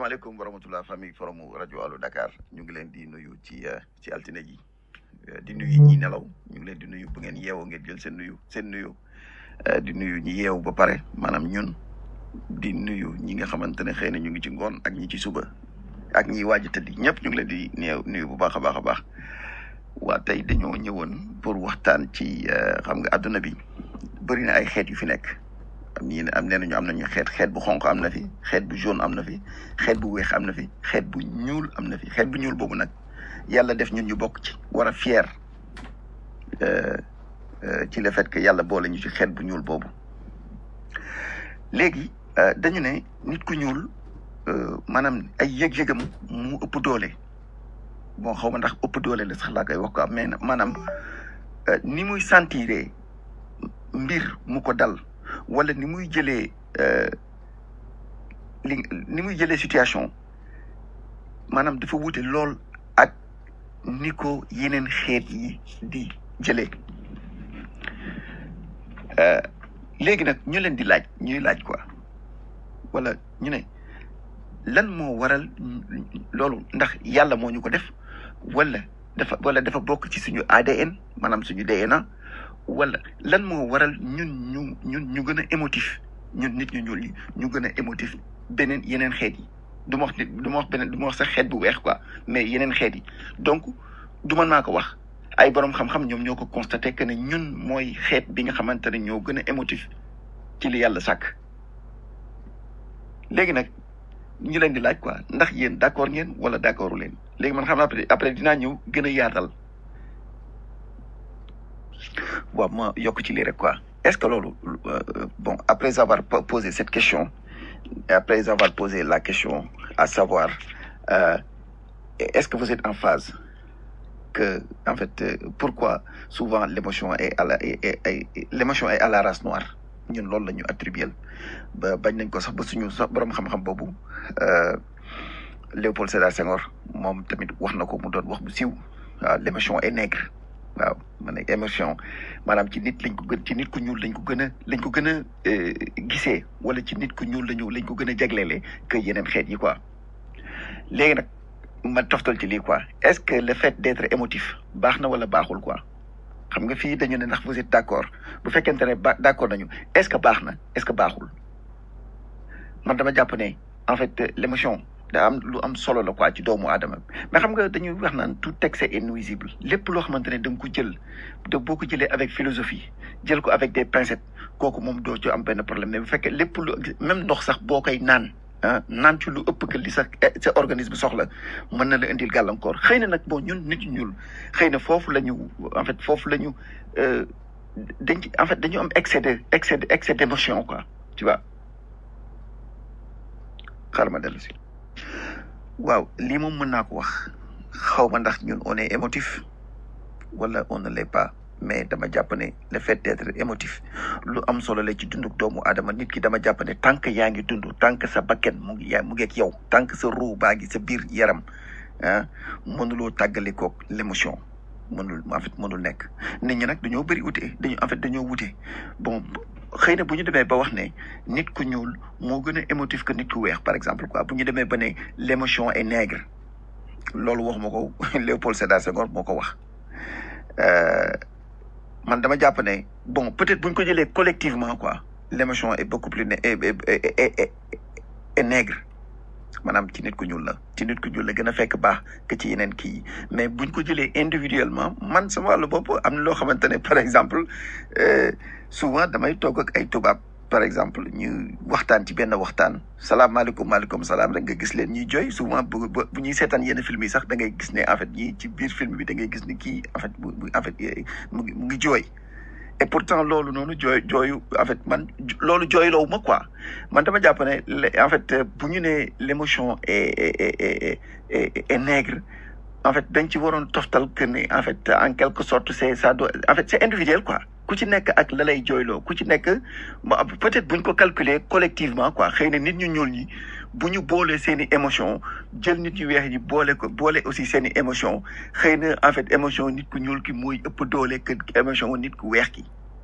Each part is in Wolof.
salaamaaleykum wa rahmatulah famille forum rajo Allo Dakar ñu ngi leen di nuyu ci ci altine ji di nuyu ñi nelaw ñu ngi leen di nuyu bu ngeen yeewoo ngeen jël seen nuyu seen nuyu di nuyu ñi yeewu ba pare maanaam ñun di nuyu ñi nga xamante ne xëy na ñu ngi ci ngoon ak ñi ci suba ak ñi waaj a tëddi ñëpp ñu ngi leen di néew nuyu bu baax a baax a baax waa tey dañoo ñëwoon pour waxtaan ci xam nga àdduna bi bëri na ay xeet yu fi nekk. am ñii am nee nañu am nañu xeet xeet bu xonq am na fi xeet bu jaune am na fi xeet bu weex am na fi xeet bu ñuul am na fi xeet bu ñuul boobu nag yàlla def ñun ñu bokk ci war a fier ci le fait que yàlla boole ñu ci xeet bu ñuul boobu léegi dañu ne nit ku ñuul maanaam ay yëg-yëgam mu ëpp doole bon xaw ma ndax ëpp doole la sax laa koy wax quoi mais maanaam ni muy sentiree mbir mu ko dal wala ni muy jëlee li ni muy jëlee situation maanaam dafa wuute lool ak ni ko yeneen xeet yi di jëlee léegi nag ñu leen di laaj ñuy laaj quoi wala ñu ne lan moo waral loolu ndax yàlla moo ñu ko def wala dafa wala dafa bokk ci suñu ADN maanaam suñu DNA wala lan moo waral ñun ñu ñun ñu gën a émotif ñun nit ñu ñuul ñi ñu gën a émotif beneen yeneen xeet yi du ma wax nit du ma wax beneen du ma wax sax xeet bu weex quoi mais yeneen xeet yi donc du man maa ko wax ay borom xam-xam ñoom ñoo ko constaté que ne ñun mooy xeet bi nga xamante ne ñoo gën a émotif ci li yàlla sàkk léegi nag ñu leen di laaj quoi ndax yéen d'accord ngeen wala d'accordu leen léegi man xam naa après après dinaa ñëw gën a yaatal waaw ma yokk ci lii rek quoi est-ce que loolu bon après avoir posé cette question après avoir posé la question à savoir euh, est-ce que vous êtes en phase que en fait euh, pourquoi souvent l'émotion est à la est, est, est, l'émotion est à la race noire ñun loolu la ñu attribué ba bañ nañ ko sax ba suñu sax borom xam-xam boobu Léopold Sédar Senghor moom tamit wax na ko mu doon wax bu siiw waaw l'émotion est nègre waaw ma ne émotion maanaam ci nit lañ ko gën ci nit ku ñuul lañ ko gën a lañ ko gën a gisee wala ci nit ku ñuul lañu lañ ko gën a jagleele que yeneen xeet yi quoi léegi nag ma toftal ci lii quoi est-ce que le fait d'être émotif baax na wala baaxul quoi xam nga fii dañu ne ndax vous êtes d'accord bu fekkente ne ba d'accord nañu est-ce que baax na est-ce que baaxul man dama jàpp ne en fait l'émotion da am lu am solo la quoi ci doomu aadama mais xam nga dañuy wax naan tout excès est nuisible lépp loo xamante ne da nga ko jël de boo ko jëlee avec philosophie jël ko avec des pincettes kooku moom doo ci am benn problème mais bu fekkee lépp lu même ndox sax boo koy naan ah naan ci lu ëpp que li sa sa organisme soxla mën na la indil gàllankoor xëy na nag bon ñun nit ñuul xëy na foofu la ñu en fait foofu la ñu dañ ci en fait dañu am excès de excès de excès d'émotion quoi tu vois xaaral ma dellu si waaw lii moom mën naa ko wax xaw ma ndax ñun on est émotif wala on ne l'est pas mais dama jàpp ne le fait d'être émotif lu am solo la ci dunduk doomu aadama nit ki dama jàpp ne tant que yaa ngi dund tant que sa bakken mu ngi yaa mu ngi ak yow tant que sa ruu baa ngi sa biir yaram ah mënuloo tàggale koog l'émotion mënul en fait mënul nekk nit ñi nag dañoo bëri wute dañu en fait dañoo wute bon xëy na bu ñu demee ba wax ne nit ku ñuul moo gën a émotif que nit ku weex par exemple quoi bu ñu demee ba ne l'émotion est nègre loolu wax ma ko Léopold Sédar Senghor moo ko wax man dama jàpp ne bon peut-être bu ñu ko jëlee collectivement quoi l'émotion est beaucoup plus est est est nègre maanaam ci nit ku ñuul la ci nit ku ñuul la gën a fekk baax que ci yeneen kii yi mais buñ ko jëlee individuellement man sama wàllu bopp am na loo xamante ne par exemple souvent damay toog ak ay tubaab par exemple ñu waxtaan ci benn waxtaan salaamaaleykum maaleykum salaam rek nga gis leen ñuy jooy souvent bu bu ñuy seetaan yenn film yi sax da ngay gis ne en fait ñii ci biir film bi da ngay gis ne kii en fait bu en fait mu ngi mu ngi jooy et pourtant loolu noonu jooy jooyu en fait man loolu jooyloowu ma quoi man dama jàpp ne en fait bu ñu nee l'émotion est est est est nègre en fait dañ ci waroon toftal que ne en fait en quelque sorte c'est ça doit en fait c'est individuel quoi ku ci nekk ak la lay jooyloo ku ci nekk peut-être buñ ko calculer collectivement quoi xëy na nit ñu ñuul ñi bu ñu boolee seen i émotion jël nit ñu weex ñi boole ko boole aussi seen i émotion xëy na en fait émotion nit ku ñuul ki mooy ëpp doole que émotion nit ku weex ki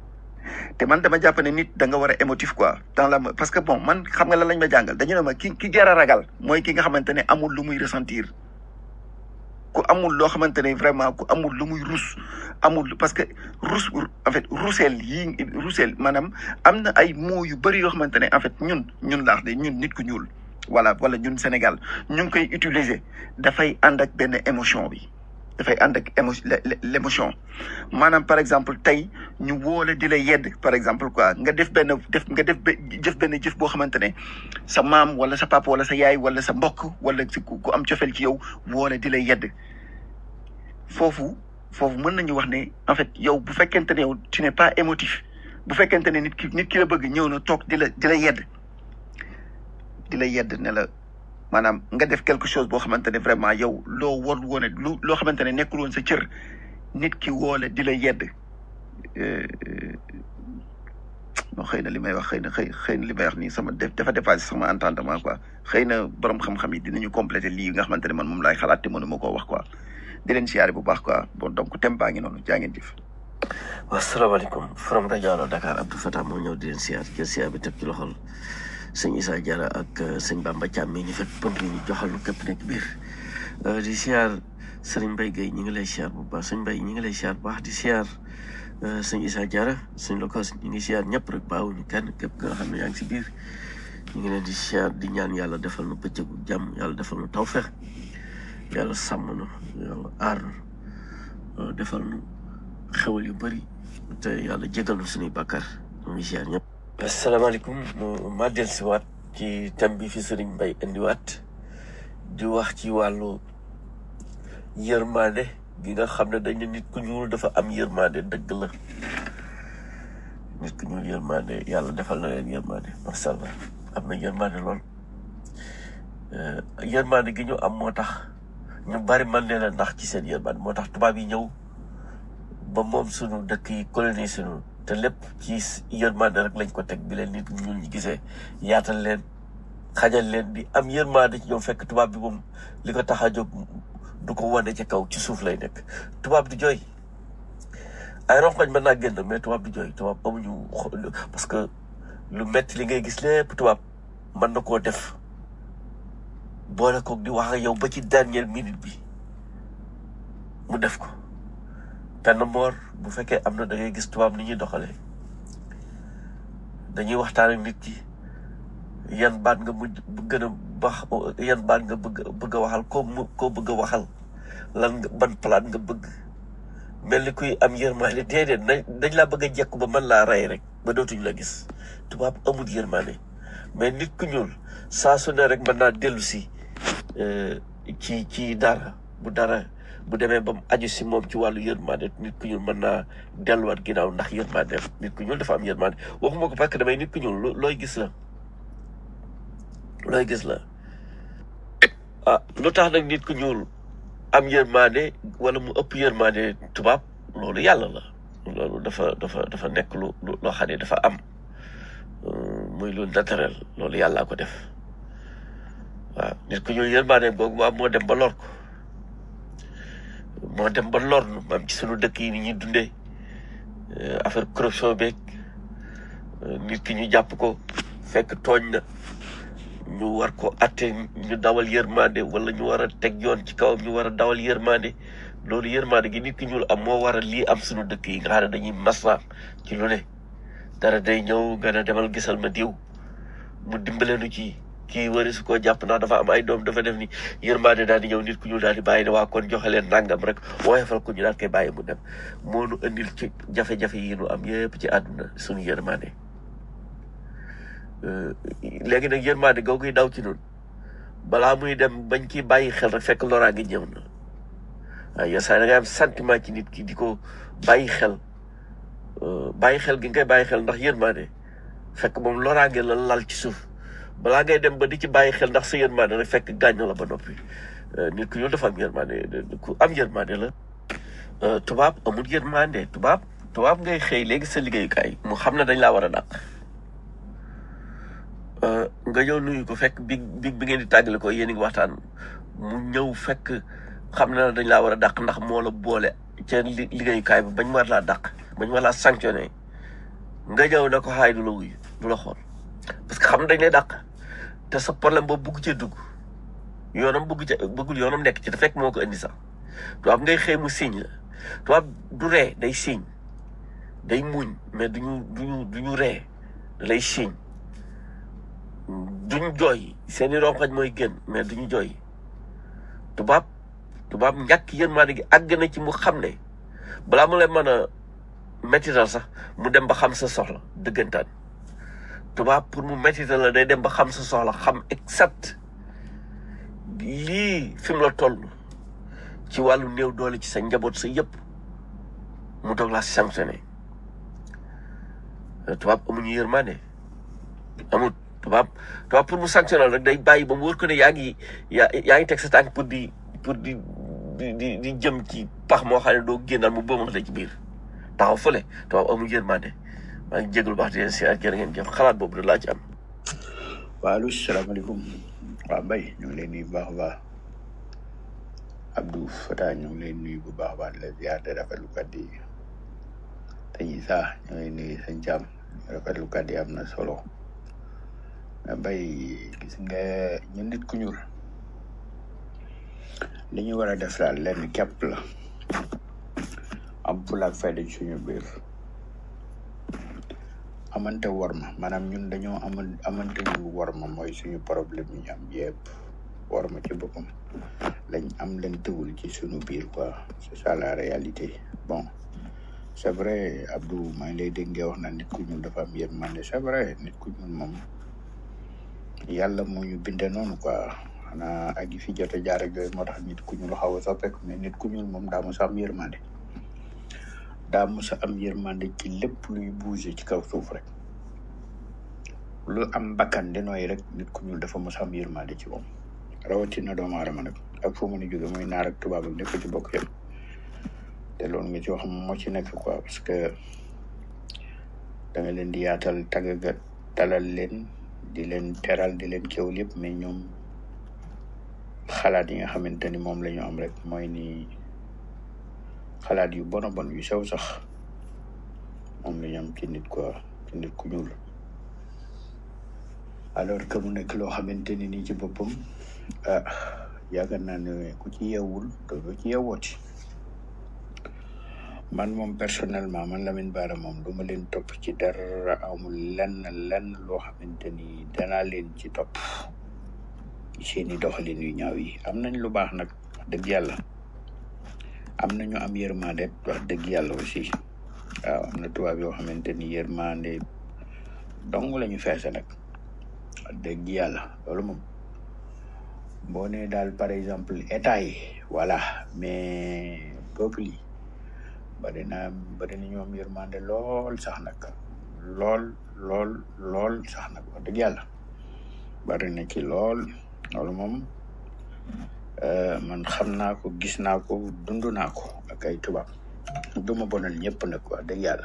te man dama jàpp ne nit da nga war a émotif quoi dans la parce que bon man xam nga lan lañ ma jàngal dañu ne ma ki ki jar a ragal mooy ki nga xamante ne amul lu muy ressentir ku amul loo xamante ne vraiment ku amul lu muy rus amul parce que rus en fait ruseel yi ruseel maanaam am na ay mots yu bëri yoo xamante ne en fait ñun ñun laax de ñun nit ku ñuul voilà wala ñun Sénégal ñu ngi koy utiliser dafay ànd ak benn émotion bi dafay ànd ak émo l' émotion maanaam par exemple tey ñu woole di la yedd par exemple quoi nga def benn def nga def jëf benn jëf boo xamante ne sa maam wala sa papa wala sa yaay wala sa mbokk wala si ku am cofeel ci yow woole di la yedd foofu foofu mën nañu wax ne en fait yow bu fekkente ne yow tu n'es pas émotif bu fekkente ne nit ki nit ki la bëgg ñëw na toog di la di la yedd di la yedd ne la maanaam nga def quelque chose boo xamante ne vraiment yow loo war woon lu loo xamante ne nekkul woon sa cër nit ki woole di la yedd non xëy na li may wax xëy na xëy xëy na li may wax nii sama def dafa dépassé sama entendement quoi xëy na borom xam-xam yi dinañu complété lii nga xamante ne man moom laay xalaat te mënuma koo wax quoi di leen siyaare bu baax quoi bon donc thème baa ngi noonu jaa ngeen jëf. waaw salaamaaleykum from rajo Allo Dakar Abdou Fatah moo ñëw di leen siyaar jël siyaar bi teg ci loxol sëñ Issa Diarra ak sëñ Bamba Thiam mi ñu fekk pënd ñu joxal lu képp nekk biir di siyaar sëriñ Mbaye Gueye ñi ngi lay siyaar bu baax sëñ Mbaye ñi ngi lay siyaar bu baax di siyaar sëñ Issa Diarra sëñ Lokos ñi ngi siyaar ñëpp rek baawuñu kenn képp nga xam ne yaa ngi si biir ñu ngi leen di siyaar di ñaan yàlla defal nu bëccëgu jàmm yàlla defal nu tawfeex yàlla sàmm nu yàlla aar nu defal nu xewal yu bëri te yàlla jégal nu suñuy bàkkaar ñu ngi siyaar ñëpp asalaamaaleykum ma dellusiwaat ci thème bi fi sëriñ Mbaye indiwaat di wax ci wàllu yërmande gi nga xam ne dañ ne nit ku ñuul dafa am yërmande dëgg la nit ku ñuul yërmande yàlla defal na leen yërmande macha allah am na yërmande lool yërmande gi ñu am moo tax ñu bari man leen a ndax ci seen yërmande moo tax tubaab yi ñëw ba moom sunu dëkk yi colonie sunu te lépp ci yërmande rek lañ ko teg bi leen nit ñuul ñi gisee yaatal leen xajal leen di am yërmande ci ñoom fekk tubaab bi moom li ko tax a jóg du ko wane ci kaw ci suuf lay nekk tubaab du jooy ay ronkoñ mën naa génn mais tubaab du jooy tubaab amuñu parce que lu metti li ngay gis lépp tubaab mën na koo def boole koog di wax ak yow ba ci dernière minute bi mu def ko penn moor bu fekkee am na da ngay gis tubaab ni ñuy doxalee dañuy waxtaan ak nit ki yan baat nga mujj gën a baax yan baat nga bëgg bëgg a waxal koo mu koo bëgg a waxal lan nga ban palaat nga bëgg mel ni kuy am yërmaane déedéet na dañ laa bëgg a jekku ba mën laa rey rek ba dootuñ la gis tubaab amul yërmaane mais nit ku ñuul saa su ne rek mën naa dellu si ci ci dara bu dara bu demee ba mu aju si moom ci wàllu yërmande nit ku ñuul mën naa delluwaat ginnaaw ndax yërmande nit ku ñuul dafa am yërmande waxuma ko parce que damay nit ku ñuul looy gis la looy gis la ah lu tax nag nit ku ñuul am yërmande wala mu ëpp yërmande tubaab loolu yàlla la loolu dafa dafa dafa nekk lu loo xam ne dafa am muy lu naturel loolu yàllaa ko def waaw nit ku ñuul yërmande boobu mu am moo dem ba lor ko moo dem ba lor nu maam ci sunu dëkk yi ni ñuy dundee affaire corruption beeg nit ki ñu jàpp ko fekk tooñ na ñu war ko atte ñu dawal yërmande wala ñu war a teg yoon ci kawam ñu war a dawal yërmande loolu yërmande gi nit ki ñuul am moo war a lii am sunu dëkk yi nga xam ne dañuy masla ci lu ne dara day ñëw nga ne demal gisal ma diw mu dimbale nu ci kii wari su ko jàpp ndax dafa am ay doom dafa def ni yërmande daal di ñëw nit ku ñuul daal di bàyyi ne waa kon joxe leen nangam rek woyofal ko ñu daal koy bàyyi mu dem moo nu indil ci jafe-jafe yi nu am yëpp ci àdduna suñu yërmande léegi nag yërmande googu daw ci noonu balaa muy dem bañ ciy bàyyi xel rek fekk loraa ngi ñëw na waaw yenn saa yi da ngay am sentiment ci nit ki di ko bàyyi xel bàyyi xel gi nga koy bàyyi xel ndax yërmande fekk moom loraange la lal ci suuf balaa ngay dem ba di ci bàyyi xel ndax sa yërmande rek fekk gaañ la ba noppi nit ku ñuul dafa am yërmande ku am yërmande la tubaab amul yërmande tubaab tubaab ngay xëy léegi sa liggéeyukaay mu xam ne dañ laa war a dàq nga ñëw nuyu ko fekk bi bi bi ngeen di tàggale ko yéen a ngi waxtaan mu ñëw fekk xam na dañ laa war a dàq ndax moo la boole ca liggéeyukaay bi bañ war laa dàq bañ war laa sanctionné nga ñëw ne ko xaay du la wuyu du la xool parce que xam dañ lay dàq te sa problème boobu bugg cee dugg yoonam bugg ca bëggul yoonam nekk ci te fekk moo ko indi sax tubaab ngay xëy mu signe la tubaab du ree day signe day muñ mais duñu duñu duñu ree da lay signe duñ jooy seeni rongañ mooy gën mais duñu jooy tubaab tubaab ñàkk yërmande gi àgg na ci mu xam ne balaa mu lay mën a mettital sax mu dem ba xam sa soxla dëggantaan tubaab pour mu mettital la day dem ba xam sa soxla xam exact lii fi mu la toll ci wàllu néew doole ci sa njaboot sa yëpp mu doog laa sanctionné tubaab amuñu yërmande amul tubaab tubaab pour mu sanctionné rek day bàyyi ba mu wóor ko ne yaa ngi yaa yaa ngi teg sa tànk pour di pour di di di di jëm ci pax moo xam ne doo génnal mu bëmax la ci biir taxaw fële tubaab amul yërmande maa ngi jégalu baax di leen si ak jërë ngeen jëf xalaat boobu da laa ci am. waaw salaamaaleykum waaw Mbaye ñu ngi lay nuyu bu baax a baax Abdou Fata ñu ngi lay nuyu bu baax a baax di la ziar di rafetlu kàddu yi te ñi sax ñu ngi lay nuyu sëñ Thiam rafetlu kàddu yi am na solo mais Mbaye gis nga ñu nit ku ñuul li ñu war a def daal lenn képp la am fulla ak fayda ci suñu biir amante worma maanaam ñun dañoo aman amante ñu worma mooy suñu problème yi ñu am yëpp worma ci boppam lañ am leen tëwul ci suñu biir quoi c'est ça la réalité bon c'est vrai Abdou maa ngi lay dégg nga wax na nit ku ñuul dafa am yërmande c'est vrai nit ku ñuul moom yàlla moo ñu binde noonu quoi xanaa ak yi fi jot a jaar ak yooyu moo tax nit ku ñuul xaw a soppeeku mais nit ku ñuul moom daa mos a am yërmande daa mos a am yërmande ci lépp luy bouger ci kaw suuf rek lu am bakkan di nooy rek nit ku ñuul dafa mos a am yërmande ci moom rawatina doomu aadama nag ak foo mën a jóge mooy naar ak tubaab ak lépp ci bokk yëpp te loolu nga ci wax moo ci nekk quoi parce que da nga leen di yaatal tagga talal leen di leen teral di leen kéwal yëpp mais ñoom xalaat yi nga xamante ni moom la ñu am rek mooy ni xalaat yu bon a bon yu sew sax moom la ñu am ci nit quoi ci nit ku ñuul alors que mu nekk loo xamante ni nii ci boppam ah yaakaar naa ne ku ci yeewul doo ci yeewooti man moom personnellement man Lamine Bara moom du ma leen topp ci dara amul lenn lenn loo xamante ni danaa leen ci topp seeni doxalin yu ñaaw yi am nañ lu baax nag wax dëgg yàlla am nañu am yërmande wax dëgg yàlla aussi waaw am na tubaab yoo xamante ni yërmande dong la ñu feese nag wax dëgg yàlla loolu moom boo nee daal par exemple état yi voilà mais peuple yi bari na bari na ñoom yërmande lool sax nag lool lool lool sax nag wax dëgg yàlla bari na ci lool loolu moom man xam naa ko gis naa ko dund naa ko ak ay tubaab du ma bonal ñëpp nag wax dëgg yàlla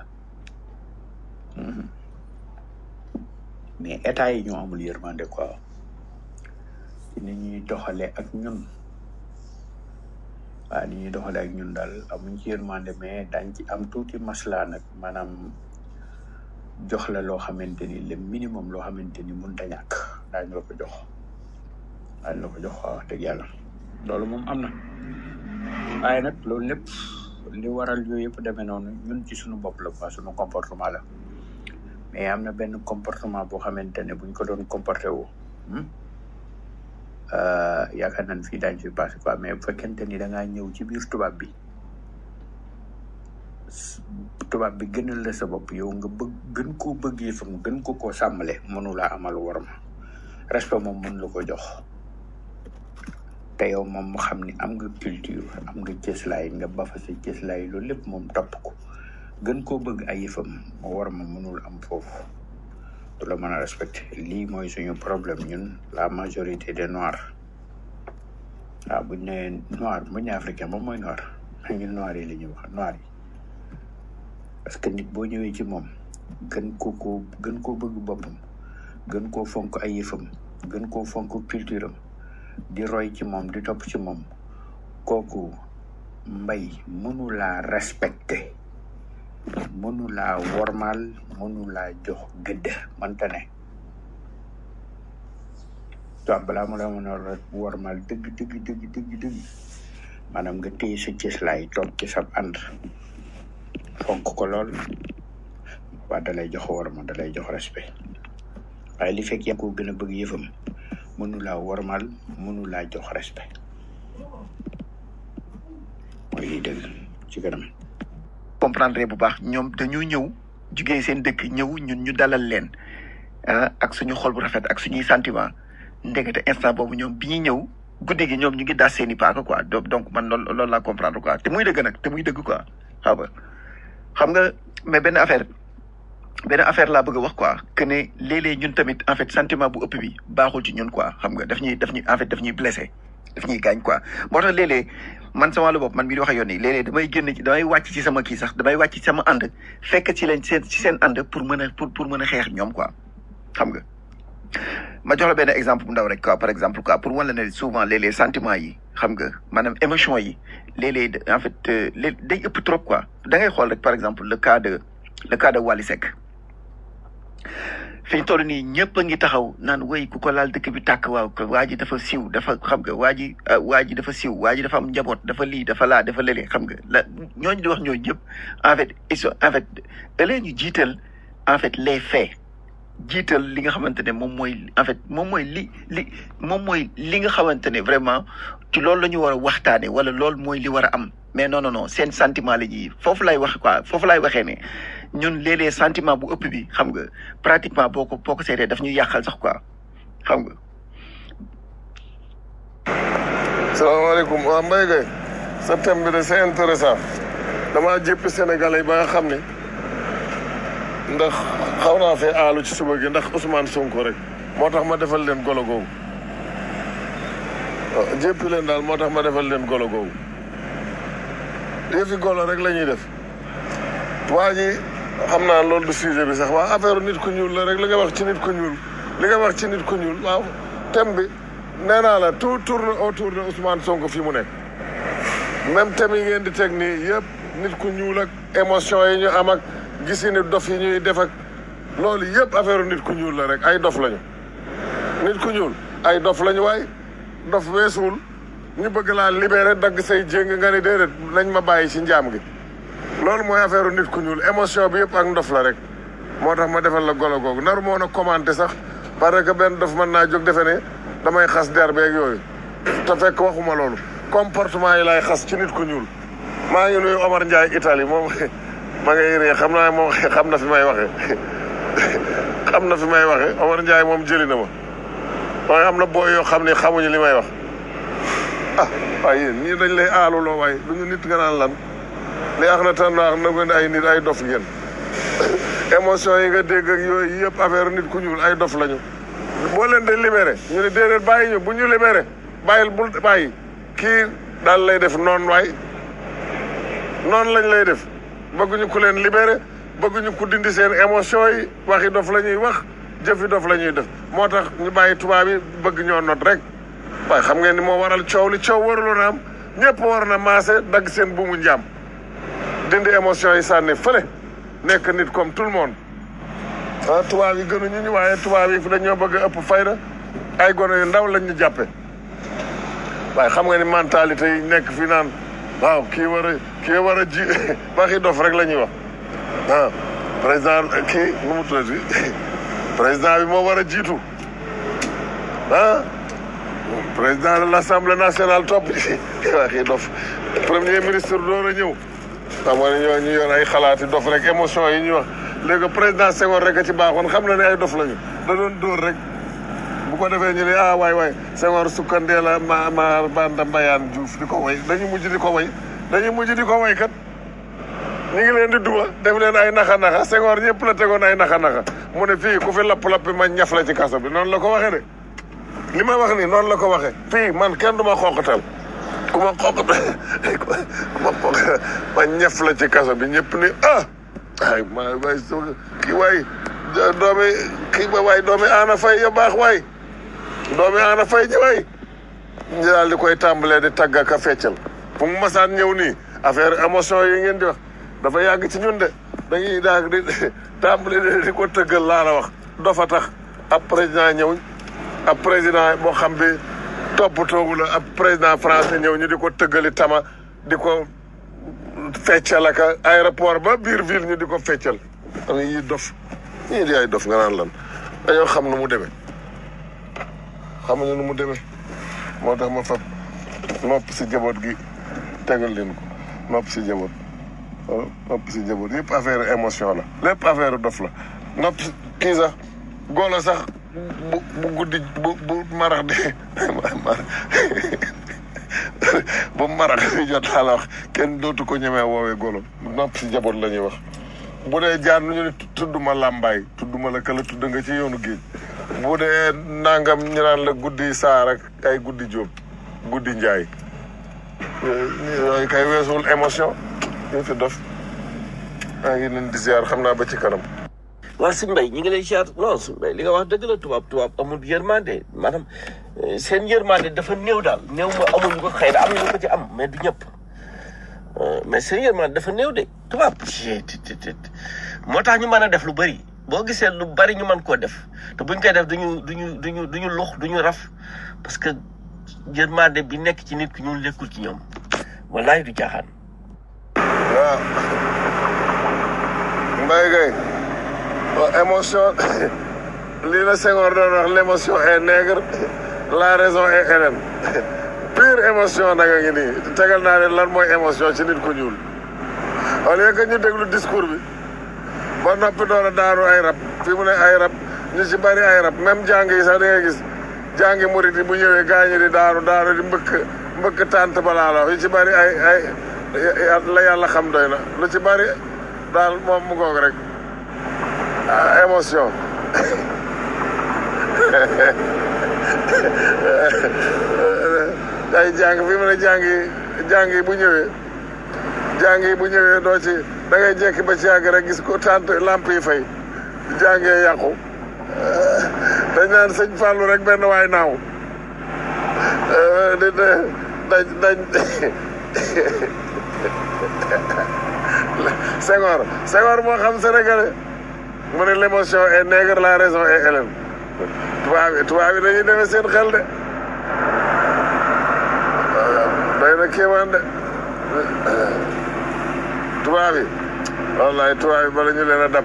mais état yi ñoo amul yërmande quoi ci ni ñuy doxale ak ñun waaw ni ñuy doxale ak ñun daal amuñ ci yërmande mais dañ ci am tuuti masla nag maanaam jox la loo xamante ni le minimum loo xamante ni mun ta ñàkk daañu la ko jox daañu la ko jox waaw wax dëgg yàlla loolu moom am na waaye nag loolu lépp li waral yooyu yëpp demee noonu ñun ci suñu bopp la quoi suñu comportement la mais am na benn comportement boo xamante ne buñ ko doon comporté wu yaakaar nañ fii daañu fi passé quoi mais bu fekkente ni da ngaa ñëw ci biir tubaab bi tubaab bi gënal la sa bopp yow nga bëgg gën koo bëggee fa mu gën ko koo sàmmale mënu laa amal war ma respect moom mën la ko jox te yow moom mu xam ni am nga culture am nga cëslaay nga ba fa sa cëslaay loolu lépp moom topp ko gën koo bëgg ay yëfam mu war ma mënul am foofu du la mën a respecté lii mooy suñu problème ñun la majorité des noirs waaw buñ ne noir buñ ne africain moom mooy noir ñun noir yi la ñuy wax noir yi parce que nit boo ñëwee ci moom gën ko ko gën koo bëgg boppam gën koo fonk ay yëfam gën koo fonk culture am di roy ci moom di topp ci moom kooku mbay mënu laa respecté mënu laa wormaal mënu laa jox gëdd mënta ne toi balaa mu la mën a wormaal dëgg dëgg dëgg dëgg dëgg maanaam nga téye sa cëslaay toog ci sa ànd fonk ko lool waa da lay jox worma da lay jox respect waaye li fekk yaa ko gën a bëgg yëfam mënu laa wormaal mënu laa jox respect mooy liy dëgg ci kanam comprendre bu baax ñoom dañoo ñëw jugee seen dëkk ñëw ñun ñu dalal leen ah ak suñu xol bu rafet ak suñuy sentiment ndekete instant boobu ñoom bi ñuy ñëw guddi gi ñoom ñu ngi daas seen i paaka quoi donc donc man loolu loolu laa comprendre quoi te muy dëgg nag te muy dëgg quoi xam nga xam nga mais benn affaire benn affaire laa bëgg a wax quoi que ne léeg-léeg ñun tamit en fait sentiment bu ëpp bi baaxul ci ñun quoi xam nga daf ñuy daf ñuy en fait daf ñuy blessé daf ñuy gaañ quoi moo tax léeg-léeg man sama wàllu bopp man mii di wax ak yoon nii léeg-léeg damay génn ci damay wàcc ci sama kii sax damay wàcc ci sama ànd fekk ci leen seen ci seen ànd pour mën a pour pour mën a xeex ñoom quoi xam nga ma jox la benn exemple bu ndaw rek quoi par exemple quoi pour wan la ne souvent léeg-léeg sentiments yi xam nga maanaam émotion yi léeg-léeg en fait euh, léeg day ëpp trop quoi da ngay xool rek par exemple le cas de le cas de Wally Seck fi ñu toll nii ñëpp a ngi taxaw naan woy ku ko laal dëkk bi tàkk waaw ko waa ji dafa siw dafa xam nga waa ji ah, waa ji dafa siw waa ji dafa am njaboot dafa lii dafa laa dafa lële xam nga la ñooñu di wax ñooñu ñëpp en fait ils sont en fait da leen ñu jiital en fait les faits jiital li nga xamante ne moom mooy en fait moom mooy li li moom mooy li nga xamante ne vraiment ci loolu la ñu war a waxtaane wala loolu mooy li war a am mais non non non seen sentiment la ji foofu lay wax quoi foofu lay waxee ne ñun léeg-léeg sentiment bu ëpp bi xam nga pratiquement boo ko boo ko seetee daf ñu yàqal sax quoi xam nga salaamaaleykum waaw Mbaye Gueye sa thème bi de c'est intéressant damaa jéppi sénégalais ba nga xam ne ndax xaw naa fee aalu ci suba gi ndax Ousmane Sonko rek moo tax ma defal leen golo googu waaw jéppi leen daal moo tax ma defal leen golo googu yëfi golo rek la ñuy def waa ji xam naa loolu du sujet bi sax waa affaire nit ku ñuul la rek li nga wax ci nit ku ñuul li nga wax ci nit ku ñuul waaw thème bi nee naa la tout tourne autour de Ousmane Sonko fi mu nekk même thème yi ngeen di teg nii yëpp nit ku ñuul ak émotion yi ñu am ak gisi ni dof yi ñuy def ak loolu yëpp affaire nit ku ñuul la rek ay dof lañu nit ku ñuul ay dof lañu waay dof weesuwul ñu bëgg laa libéré dagg say jéng nga ni déedéet nañ ma bàyyi ci njaam gi loolu mooy affaire nit ku ñuul émotion bi yëpp ak ndof la rek moo tax ma defal la golo googu naru moo a commenté sax parce que benn dof mën naa jóg defe ne damay xas der beeg yooyu te fekk waxuma loolu comportement yi laay xas ci nit ku ñuul maa ngi nuyu Omar Ndiaye Italie moom ma ngay ree xam naa moom xam na fi may waxe xam na fi may waxe Omar Ndiaye moom jëli na ma waaye am na booy yoo xam ne xamuñu li may wax ah waaye yéen ñii dañ lay aaluloo waaye duñu nit nga naan lan li ax na tan naax na ngeen ay nit ay dof ngeen émotion yi nga dégg ak yooyu yëpp affaire nit ku ñuul ay dof lañu boo leen de libéré ñu ne déedéet bàyyi ñu bu ñu libéré bàyyil bul bàyyi kii daal lay def noonu waay noonu lañ lay def bëgguñu ku leen libéré bëgguñu ku dindi seen émotion yi waxi dof la ñuy wax jëfi dof la ñuy def moo tax ñu bàyyi tubaab yi bëgg ñoo not rek waaye xam ngeen ni moo waral coow li coow waruloon a am ñëpp war na maase dagg seen buumu njaam dindi émotion yi sànni fële nekk nit comme tout le monde ah tubaab yi gënuñu ñu waaye tubaab yi dañoo bëgg a ëpp fayda ay gone yu ndaw lañ ñu jàppe waaye xam nga ni mentalité yi nekk fi naan waaw kii war a kii war a ji waxi dof rek la ñuy wax ah président kii nu mu tuddati président bi moo war a jiitu ah président de l' assemblée nationale topp waxi dof premier ministre door a ñëw xam nga ne ñoo ñu yor ay xalaati dof rek émotion yi ñuy wax léegi président Senghor rek a ci baaxoon xam na ne ay dof lañu da doon dóor rek bu ko defee ñu ne ah waay waay Senghor sukkandee la ma ma banda mbayaan Diouf di ko way dañu mujj di ko way dañu mujj di ko way kat ñu ngi leen di duma def leen ay naxa naxa Senghor ñëpp la tegoon ay naxa naxa mu ne fii ku fi lapp-lappi ma ñaf la ci kaso bi noonu la ko waxee de li ma wax nii noonu la ko waxee fii man kenn du ma xooqatal ku ma xooqatal ku ma xooqatal ma ñaf la ci kaso bi ñëpp ni ah ay ma waay kii waay doomi kii ba waay doomi aana fay ya baax waay doomi aana fay ji waay ñu daal di koy tàmbalee di tàgg ak a feccal fu mu masaan ñëw nii affaire émotion yi ngeen di wax dafa yàgg ci ñun de dañuy daag di tàmbali di di ko tëggal laa la wax dafa tax ab président ñëw ab président boo xam bi toppatoogu la ab président français ñëw ñu di ko tëggali tama di ko feccal ak aéroport ba biir ville ñu di ko feccal am yi dof ñii di ay dof nga naan lan dañoo xam nu mu demee xamuñu nu mu demee moo tax ma fab nopp si jaboot gi tegal leen ko nopp si jaboot nopp si jaboot yëpp affaire émotion la lépp affaire dof la nopp si kii sax golo sax bu bu guddi bu bu marax di bu marax di jot laa la wax kenn dootu ko ñemee woowee golo nopp si jaboot la ñuy wax bu dee jaan ñu ne tudduma làmbaay tudduma la kala tudd nga ci yoonu géej bu dee nangam ñu naan la guddi saar ak ay guddi jóob guddi njaay yooyu kay weesuwul émotion ñu fi dof maa ngi leen di ziar xam naa ba ci kanam waaw si mbay ñi ngi lay ziar non si mbay li nga wax dëgg la tubaab tubaab amul yërmande maanaam eh, seen yërmande dafa néew daal néew ma amuñu ko xëy na am nañu ko ci am mais du ñëpp Euh, mais seen yërmande dafa néew de tubaab ci ti ti ti moo tax ñu mën a def lu bëri boo gisee lu bëri ñu mën koo def te buñ koy def duñu duñu duñu duñu lux duñu raf parce que yërmande bi nekk ci nit ki ñun lekkul ci ñoom wallaay du caaxaan waaw Mbaye Gueye waaw émotion lii la Senghor doon wax l' émotion est nègre la raison est hélène pure émotion nag a ngi nii tegal naa leen lan mooy émotion ci nit ku ñuul au lieu que ñu déglu discours bi ba noppi door a daanu ay rab fi mu ne ay rab ñu ci bari ay rab même jàng yi sax da ngay gis jàngi murit yi bu ñëwee gaañu di daanu daanu di mbëkk mbëkk tànt balaa la yu ci bari ay ay la yàlla xam doy na lu ci bari daal moom mu ngoog rek ah, émotion ay jàng fi mu ne jàng yi jàng yi bu ñëwee jàng yi bu ñëwee doo ci da ngay jekki ba ci yàgg rek gis ko tànt lamp yi fay jàngee yàqu dañ naan sëñ Fallou rek benn waay naaw di dañ dañ Senghor Senghor moo xam sénégalais mu ne l'émotion est nègre la raison est hélène tubaab yi tubaab yi dañuy demee seen xel de day na kéemaan de tubaab yi wallaay tubaab yi bala ñu leen a dab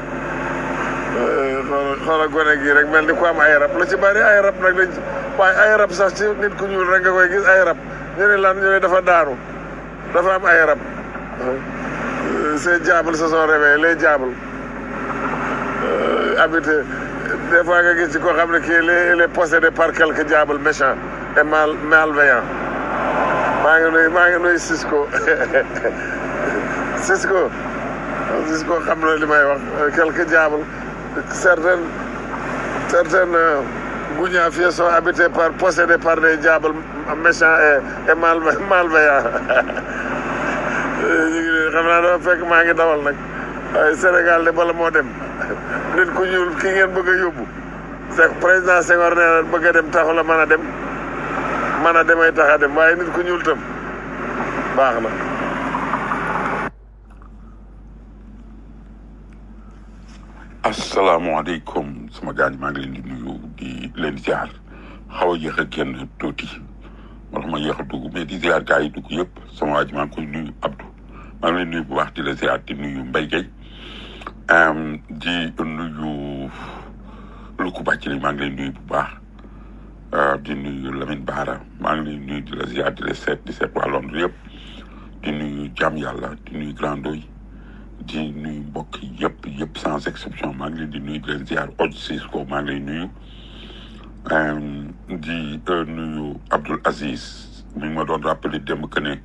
xoola xoola gone gi rek mel ni ku am ay rab lu ci bari ay rab nag dañ waaye ay rab sax ci nit ku ñuul rek nga koy gis ay rab ñu ne lan ñu ne dafa daanu dafa am ay rab ces diables se sont réveillés les diables habité des fois nga gis ci koo xam ne kii il est il est possédé par quelques diables méchants et mal malveillants maa ngi nuyu maa ngi nuyu Cisco Cisco Cisco xam na li may wax quelques diables certaines certaines euh, gougnafiers sont habités par possédés par des diables méchants et et mal malveillants ñu ngi leen xam naa dafa fekk maa ngi dawal nag waaye Sénégal de bala moo dem nit ku ñuul ki ngeen bëgg a yóbbu c'est président Senghor nee na bëgg a dem taxu la mën a dem mën a demay tax a dem waaye nit ku ñuul tam baax na. asalaamaaleykum sama gaañ maa ngi leen di nuyu di leen ziar xaw a yéex a génn tuuti moo tax ma yéex a dugg mais di ziar gars yi dugg yëpp sama waa ji maa ngi koy nuyu Abdou maa ngi leen nuyu bu baax di la ziar di nuyu Mbaye Gueye di nuyu Luku Bàccali maa ngi leen nuyu bu baax di nuyu Lamine Baara maa ngi leen nuyu di la ziar di la seet di seet waa Londres yëpp di nuyu Jam Yàlla di nuyu Grand Doy di nuyu mbokk yëpp yëpp sans exception maa ngi leen di nuyu di leen ziar oj Cisco maa ngi lay nuyu di nuyu Abdoul Aziz mi ngi ma doon rappelé démb que ne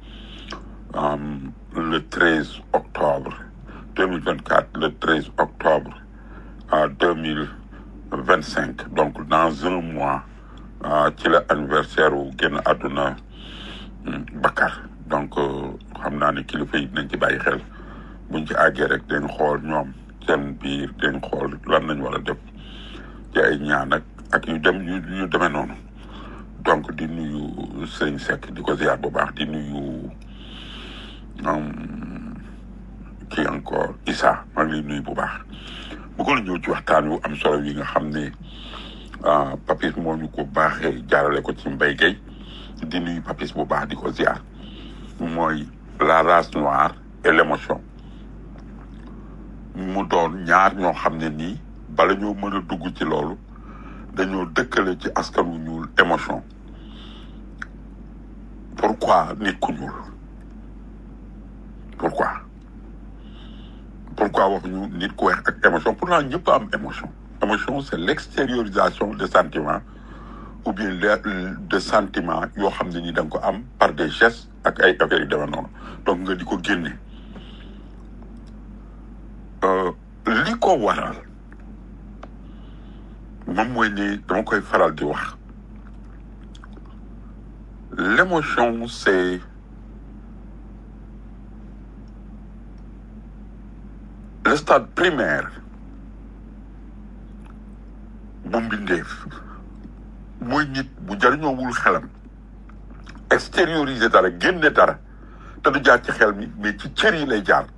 le 13 octobre 2024 le 13 octobre à 2025 donc dans un mois ci la anniversaire wu génn àdduna Bakar donc xam naa ne kilifa yi dinañ ci bàyyi xel buñ ci àggee rek dañ xool ñoom seen biir dañ xool lan lañ war a def ci ay ñaan ak ak yu dem yu yu demee noonu donc di nuyu sëñ Seck di ko ziar bu baax di nuyu kii encore Issa maa ngi lay nuyu bu baax bëggoon ñëw ci waxtaan wu am solo yi nga xam ne ah Papis moo ñu ko baaxee jaarale ko ci Mbaye Gueye di nuyu Papis bu baax di ko ziar mooy la race noire et l'émotion mu doon ñaar ñoo xam ne nii bala ñoo mën a dugg ci loolu dañoo dëkkale ci askan wu ñuul émotion pourquoi nit ku ñuul pourquoi pourquoi waxuñu nit ku weex ak émotion pourtant ñëpp am émotion émotion c'est l'extériorisation de sentiments ou bien le- de sentiments yoo xam ne ni da nga ko am par des gestes ak ay affaires yu demee noonu donc nga di ko génne Euh, li ko waral moom mooy ni dama koy faral di wax l'émotion c'est le stade primaire bu mbindeef mooy nit bu jariñoowul xelam extérioriser dara génne dara te du jaar ci xel mi mais ci cër yi lay jaar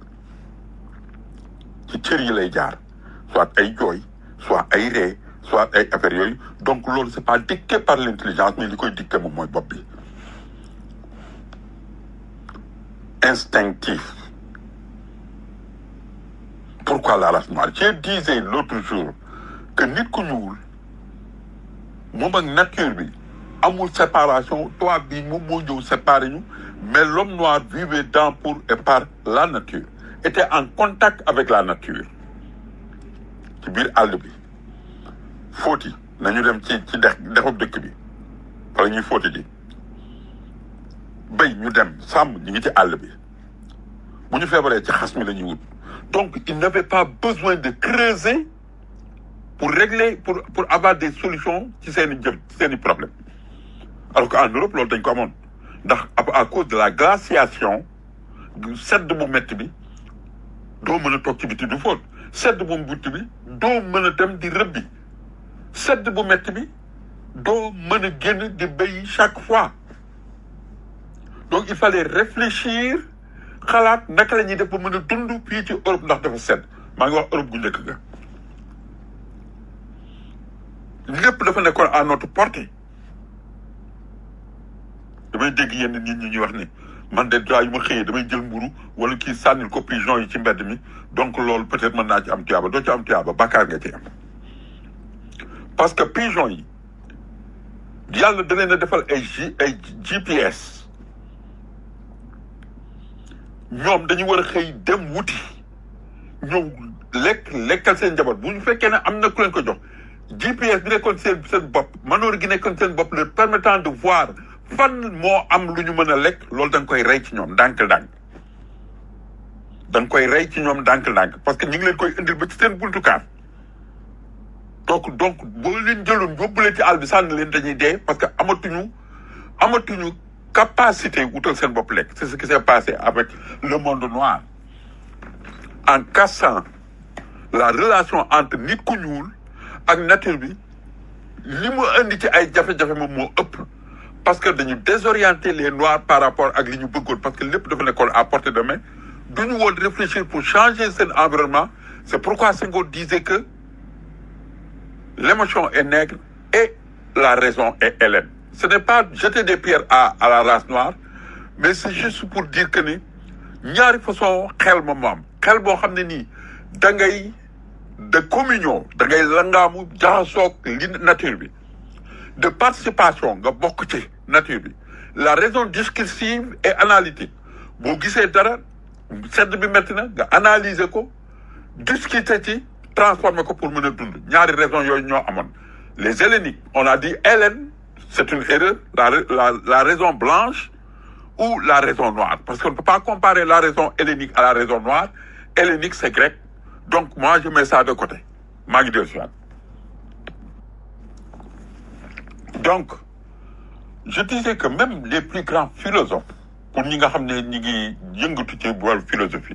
ci cër yi lay jaar soit ay jooy soit ay ree soit ay affaires yooyu donc loolu c'est pas dicté par l'intelligence mais li koy dicté moom mooy bopp bi instinctif pourquoi la race noire je disais l'autre jour que nit ku ñuul moom ak nature bi amul séparation toi bi moom moo ñëw séparé ñu mais l'homme noir vivait dans pour et par la nature était en contact avec la nature ci biir àll bi fóoti nañu dem ci ci dex dexub dëkk bi wala ñuy fóoti ji béy ñu dem sàmm ñu ngi ci àll bi bu ñu feebaree ci xas mi la ñuy wut donc il n'avait pas besoin de creuser pour régler pour pour avoir des solutions ci seen i jëm ci seen i problème alors qu'en Europe loolu dañ ko amoon ndax à à cause de la glaciation sedd bu métti bi doo mën a toog ci biti du fóot sedd bu métti bi doo mën a dem di rëbbi sedd bu métti bi doo mën a génn di béy chaque fois donc il fallait réfléchir xalaat naka la ñuy def ba mën a dund fii ci Europe ndax dafa sedd maa ngi wax Europe gu njëkk ga lépp dafa nekkoon à notre portée damay dégg yenn nit ñi ñuy wax ne man de daa yu ma xëyee damay jël mburu wala kii sànnil ko pigeon yi ci mbedd mi donc loolu peut-être mën naa ci am tuyaaba doo ci am tuyaaba bàkkaar nga ci am parce que pigeon yi yàlla da leen a defal ay G ay GPS ñoom dañu war a xëy dem wuti ñëw lekk lekkal seen njaboot bu ñu fekkee ne am na ku leen ko jox GPS bi nekkoon seen seen bopp manoor gi nekkoon seen bopp leur permettant de voir fan moo am lu ñu mën a lekk loolu da nga koy rey ci ñoom ndànk-ndànk da nga koy rey ci ñoom ndànk-ndànk parce que ñu ngi leen koy indil ba ci seen buntu kaar donc donc boo leen jëloon yóbbu leen ci àll bi sànni leen dañuy dee parce que amatuñu amatuñu capacité wutal seen bopp lekk c'est ce qui s'est passé avec le monde noir en cassant la relation entre nit ku ñuul ak nature bi li mu indi ci ay jafe-jafe moom moo ëpp parce que dañu désorienter les noirs par rapport ak li ñu bëggoon parce que lépp dafa nekkoon à portée de main duñu woon réfléchir pour changer seen environnement c'est pourquoi Senghor disait que l'émotion est nègre et la raison est hellène ce n'est pas jeter des pierres à à la race noire mais c'est juste pour dire que ni ñaari façon xel moom moo am xel boo xam ne nii da ngay de communion da ngay langaamu jaxasoog li nature bi de participation nga bokk ci nature bi la raison discursive et analytique boo gisee dara sedd bi métti na nga analyser ko discuter ci transformer ko pour mën a dund ñaari raison yooyu ñoo amoon les helléniques on a dit Hélène c'est une erreur la la la raison blanche ou la raison noire parce qu'on ne peut pas comparer la raison hellénique à la raison noire hellénique c'est grec donc moi je mets ça de côté maa ngi dellu si waat donc je disais que même les plus grands philosophes pour ñi nga xam ne ñi ngi yëngatu ci wàllu philosophie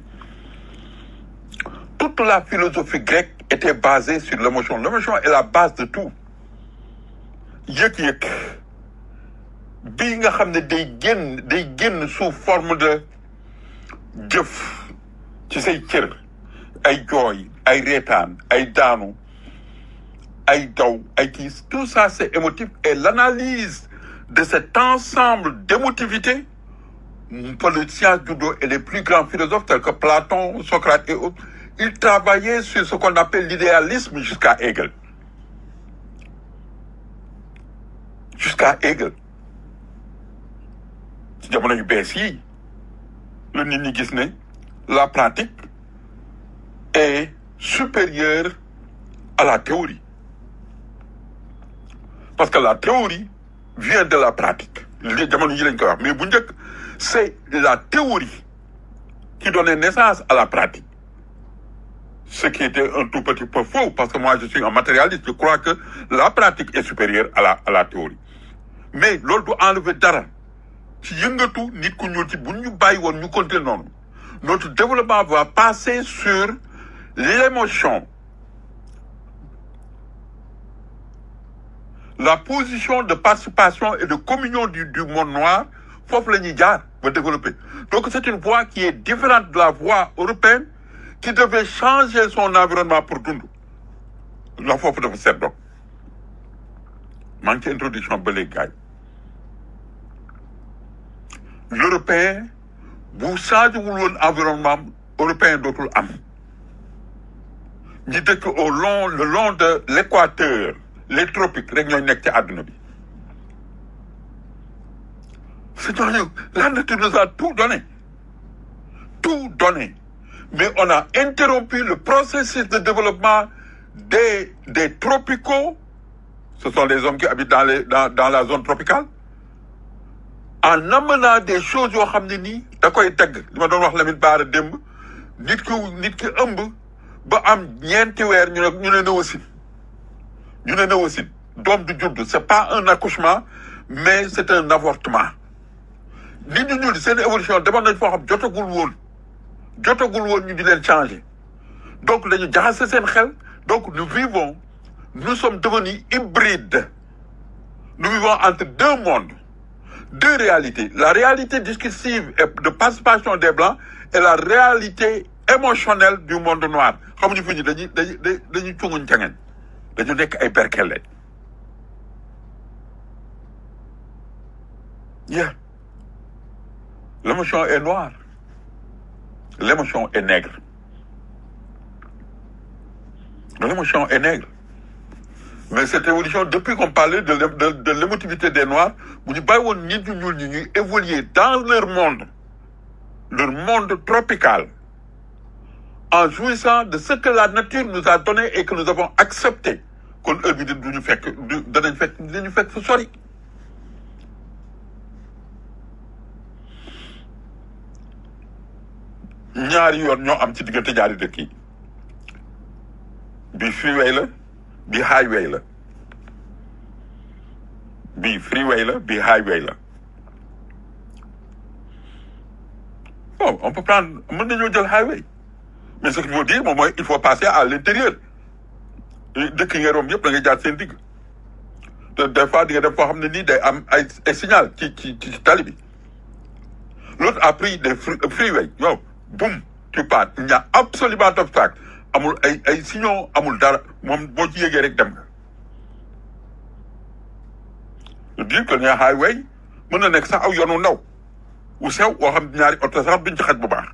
toute la philosophie grecque était basée sur l'émotion l'émotion est la base de tout yëg-yëg bii nga xam ne day génn day génn sous forme de jëf ci say cër ay jooy ay reetaan ay daanu ay daw ay kii tout ça c'est émotif et l'analyse de cet ensemble d'émotivité pour le science judo et les plus grands philosophes tels que Platon, Socrate et autres, ils travaillaient sur ce qu'on appelle l'idéalisme jusqu'à Hegel. Jusqu'à Hegel. ci jamono yu bees yi la nit ñi gis ne la pratique est supérieure à la théorie parce que la théorie vient de la pratique li jamono yi lañ koy wax mais bu njëkk c'est la théorie qui donnait naissance à la pratique ce qui était un tout petit peu faux parce que moi je suis un matérialiste je crois que la pratique est supérieure à la à la théorie mais loolu du enlever dara ci yëngatu nit ku ñuul ci bu ñu bàyyi woon ñu continuer noonu notre développement va passer sur l'émotion la position de participation et de communion du, du monde noir foofu la ñuy jaar ba développer donc c'est une voie qui est différente de la voie européenne qui devait changer son environnement pour dund la foofu dafa seet donc maa ngi ci introduction ba léegi gars yi l'européen bu changé wul woon environnement européen dootul am ñi dëkk au long le long de l'équateur les tropiques rek ñooy nekk ci àdduna bi c'est ñooñu la nature nous a tout donné tout donné mais on a interrompu le processus de développement des des tropicaux ce sont les hommes qui habitent dans les dans dans la zone tropicale en amenant des choses yoo xam ne nii da koy tegg li ma doon wax Lamine Bara démb nit ki nit ki ëmb ba am ñeenti weer ñu ne ñu ne néosin ñu ne néosin doom du judd c'est pas un accouchement mais c'est un avortement nit ñu ñuul seen évolution demoon nañ foo xam jotagul woon jotagul woon ñu di leen changer donc dañu jaxase seen xel donc nous vivons nous sommes devenus hybrides nous vivons entre deux mondes deux réalités la réalité discursive et de participation des blancs et la réalité émotionnelle du monde noir xamuñu fi ñu dañuy dañuy dañuy cunguñ cangeen dañu nekk ay berkelle yeah l'émotion est noire l'émotion est nègre l'émotion est nègre mais cette évolution depuis qu'on parlait de de de l'émotivité des noirs bu ñu bàyyi woon nit ñu ñuul ñi ñuy évoluer dans leur monde leur monde tropical en jouissant de ce que la nature nous a donné et que nous avons accepté kon heure bi duñu fekk du danañ fekk dañu fekk fu sori ñaari yoon ñoo am ci diggante ñaari dëkk yi bi freeway la bi highway la bi freeway la bi highway la bon on peut prendre mën nañoo jël highway mais ce qu'il faut dire moom mooy il faut passer à l'intérieur dëkk yi nga romb yëpp da ngay jaar seen digg te des fois di nga def foo xam ne nii day am ay ay signal ci ci ci tali bi l'autre a pris des freeway yow boum tu pars il n'y a absolument d'obstacle amul ay ay signaux amul dara moom boo ci yégee rek dem nga je dis que ne highway mën na nekk sax aw yoonu ndaw wu sew woo xam ñaari oto sax duñ ci xaj bu baax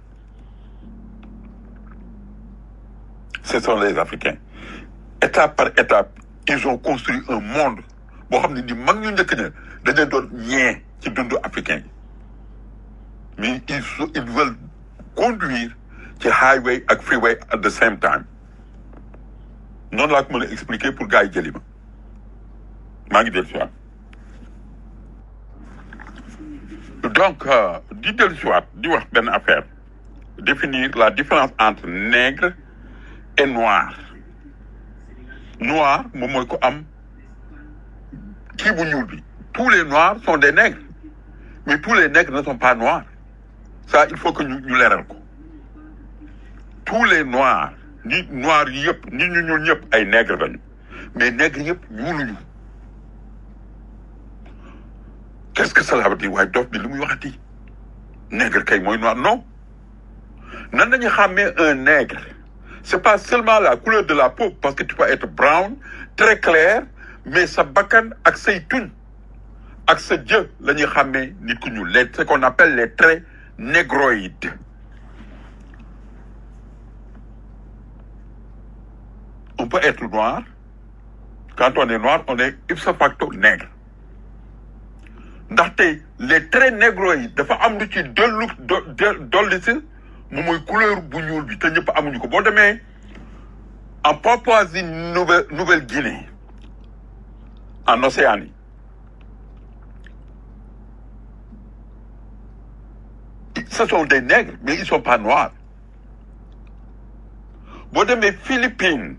ce sont les Africains étape par étape ils ont construit un monde boo xam ne ni mag ñu njëkk ña dañ leen doon ñee ci dundu africain yi mais ils sont ils veulent conduire ci highway ak freeway at the same time noonu laa ko mën a expliquer pour gars yi jëli ma maa ngi dellu si waat donc di dellu si waat di wax benn affaire définir la différence entre nègre et noir noir moom mooy ko am kii bu ñuul bi tous les noirs sont des nègres mais tous les nègres ne sont pas noirs ça il faut que ñu ñu leeral ko tous les noirs nit noirs yi yëpp nit ñu ñuul ñëpp ay nègres lañu mais nègres yëpp ñuuluñu qu'est-ce que cela veut dire waaye dof bi li muy waxati nègre kay mooy noir non nan nañu xàmmee un nègre c'est pas seulement la couleur de la peau parce que tu peux être brown très clair mais sa bakkan ak say tuñ ak sa jë la ñuy xàmmee nit ku ñuul les ce qu'on appelle les traits négroïdes on peut être noir quand on est noir on est ipso facto nègre ndaxte les traits négroïdes dafa am lu ci dollu do dolli si moom mooy couleur bu ñuul bi te ñëpp amuñu ko boo demee en Papouasie Nouvelle Nouvelle-Guinée en Océanie ce sont des nègres mais ils sont pas noirs boo demee Philippines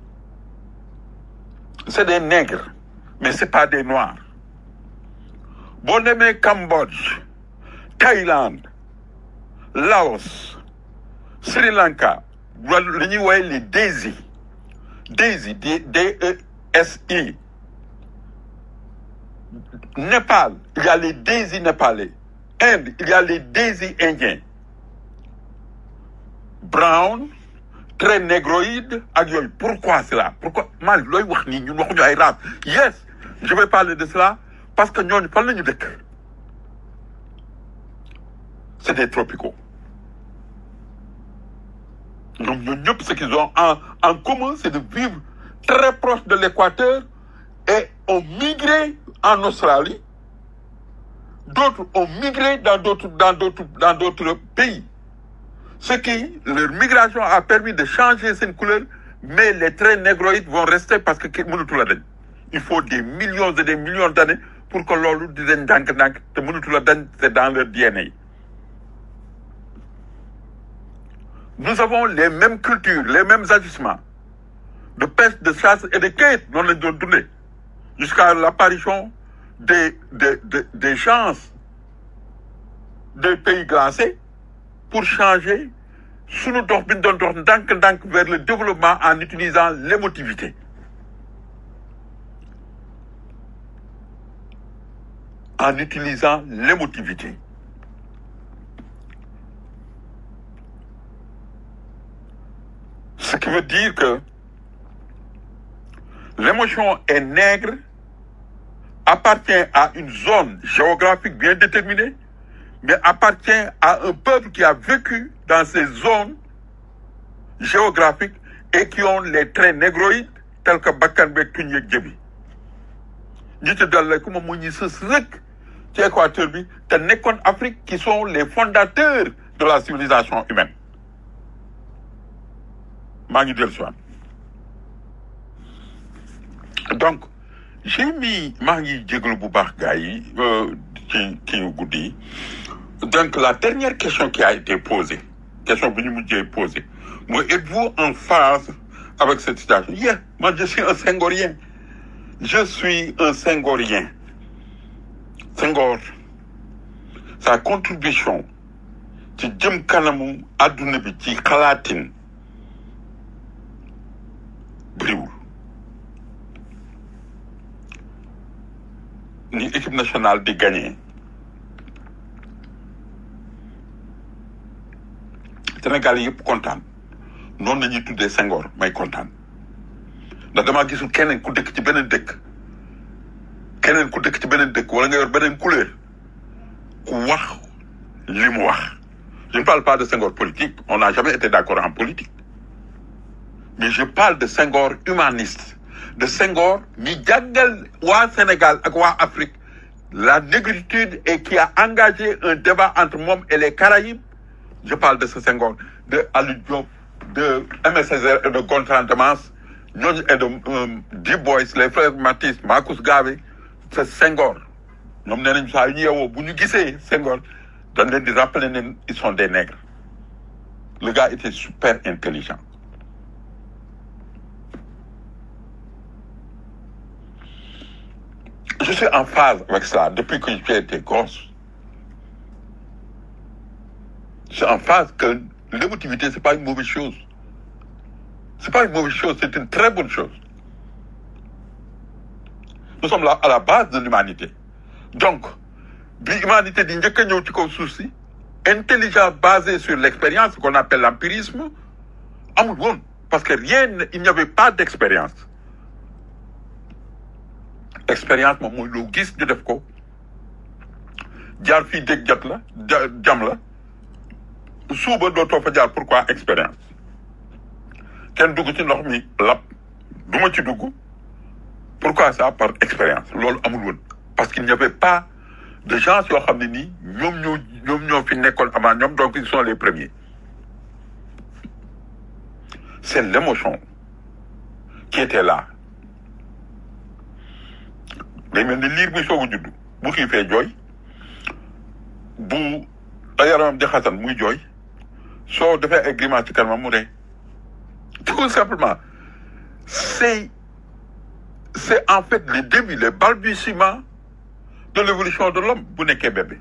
c'est des nègres mais c'est pas des noirs boo demee Cambodge Thaïlande Laos Sri Lanka wala li ñuy woowee les DESI DESI D D E S I Népal il y a les DESI népalais Inde il y a les DESI indiens brown très négroïde ak yooyu pourquoi cela pourquoi mal looy wax nii ñun waxuñu ay race yes je vais parler de cela parce que ñooñu fan la ñu dëkk c'est des tropicaux ñoom ñooñu ñëpp ce qu'ils ont en en commun c'est de vivre très proche de l'équateur et ont migré en Australie d'autres ont migré dans d'autres dans d'autres dans d'autres pays ce qui leur migration a permis de changer seen couleur mais les traits négroïdes vont rester parce que ki mënatu la dañ il faut des millions et des millions d'années pour que loolu di dañ ndànk-ndànk te mënatu la dañ c'est dans leur DNA nous avons les mêmes cultures les mêmes agissements de pêche de chasse et de cueillette noonu lañ doon dundee jusqu'à l'apparition des des des des chances des pays glacés pour changer sunu dox bi ñu doon dox ndànk-ndànk vers le développement en utilisant l'émotivité en utilisant l'émotivité ce qui veut dire que l'émotion est nègre appartient à une zone géographique bien déterminée mais appartient à un peuple qui a vécu dans ces zones géographiques et qui ont les traits négroïdes tels que bakkan beeg tuñ yeeg jëbi ñi ci dal ku moom mu ñi sës rek ci équateur bi te nekkoon Afrique qui sont les fondateurs de la civilisation humaine maa ngi dellu si waat donc j'ai mis maa ngi jégalu bu baax gars yi ci kii yu guddi yi donc la dernière question qui a été posée question bi ñu mujjee posée mooy êtes-vous en phase avec cette situation yeah moi je suis un Senghorien je suis un Senghorien Senghor sa contribution ci jëm kanamu adduna bi ci xalaatin bëriwul ni équipe nationale di gagné Sénégal yëpp kontaan noonu la ñuy tuddee Senghor may kontaan ndax damaa gisul keneen ku dëkk ci beneen dëkk keneen ku dëkk ci beneen dëkk wala nga yor beneen couleur ku wax li mu wax je ne parle pas de Senghor politique on n'a jamais été d'accord en politique mais je parle de Senghor humaniste de Senghor mi jàngal waa Sénégal ak waa Afrique la négritude et qui a engagé un débat entre moom et les Caraïbes je parle de ce Senghor de Aliou Diop de Aimé Césaire et de Gontran Damas ñooñu et de euh, Du Bois les frères Matisse Marcus Garvey c'est Senghor ñoom nee nañu saa yu ñu yeewoo bu ñu gisee Senghor dañ leen di rappeler ne ils sont des nègres le gars était super intelligent je suis en phase avec cela depuis que j'ai été gosse je suis en phase que l'émotivité c'est pas une mauvaise chose c'est pas une mauvaise chose c'est une très bonne chose nous sommes là à la base de l'humanité donc bi humanité di njëkk a ñëw ci kaw suuf si intelligence basée sur l'expérience ce qu'on appelle l'empirisme amul woon parce que rien ne- il n'y avait pas d'expérience expérience moom mooy loo gis ñu def ko jaar fii dégg jot la ja- jam la suuba dootoo fa jaar pourquoi expérience kenn dugg ci ndox mi lap du ma ci dugg pourquoi ça par expérience loolu amul woon parce qu'il n'y avait pas de gens yoo xam ne nii ñoom ñoo ñoom ñoo fi nekkoon avant ñoom donc ils sont les premiers c'est l'émotion qui était là day mel ni liir buy soog a judd bu xiifee jooy bu yaramam di xasan muy jooy soo defee ay grimace ci kanamam mu ree tout simplement c'est c'est en fait le début le balbutiement de l'évolution de l'homme bu nekkee bébé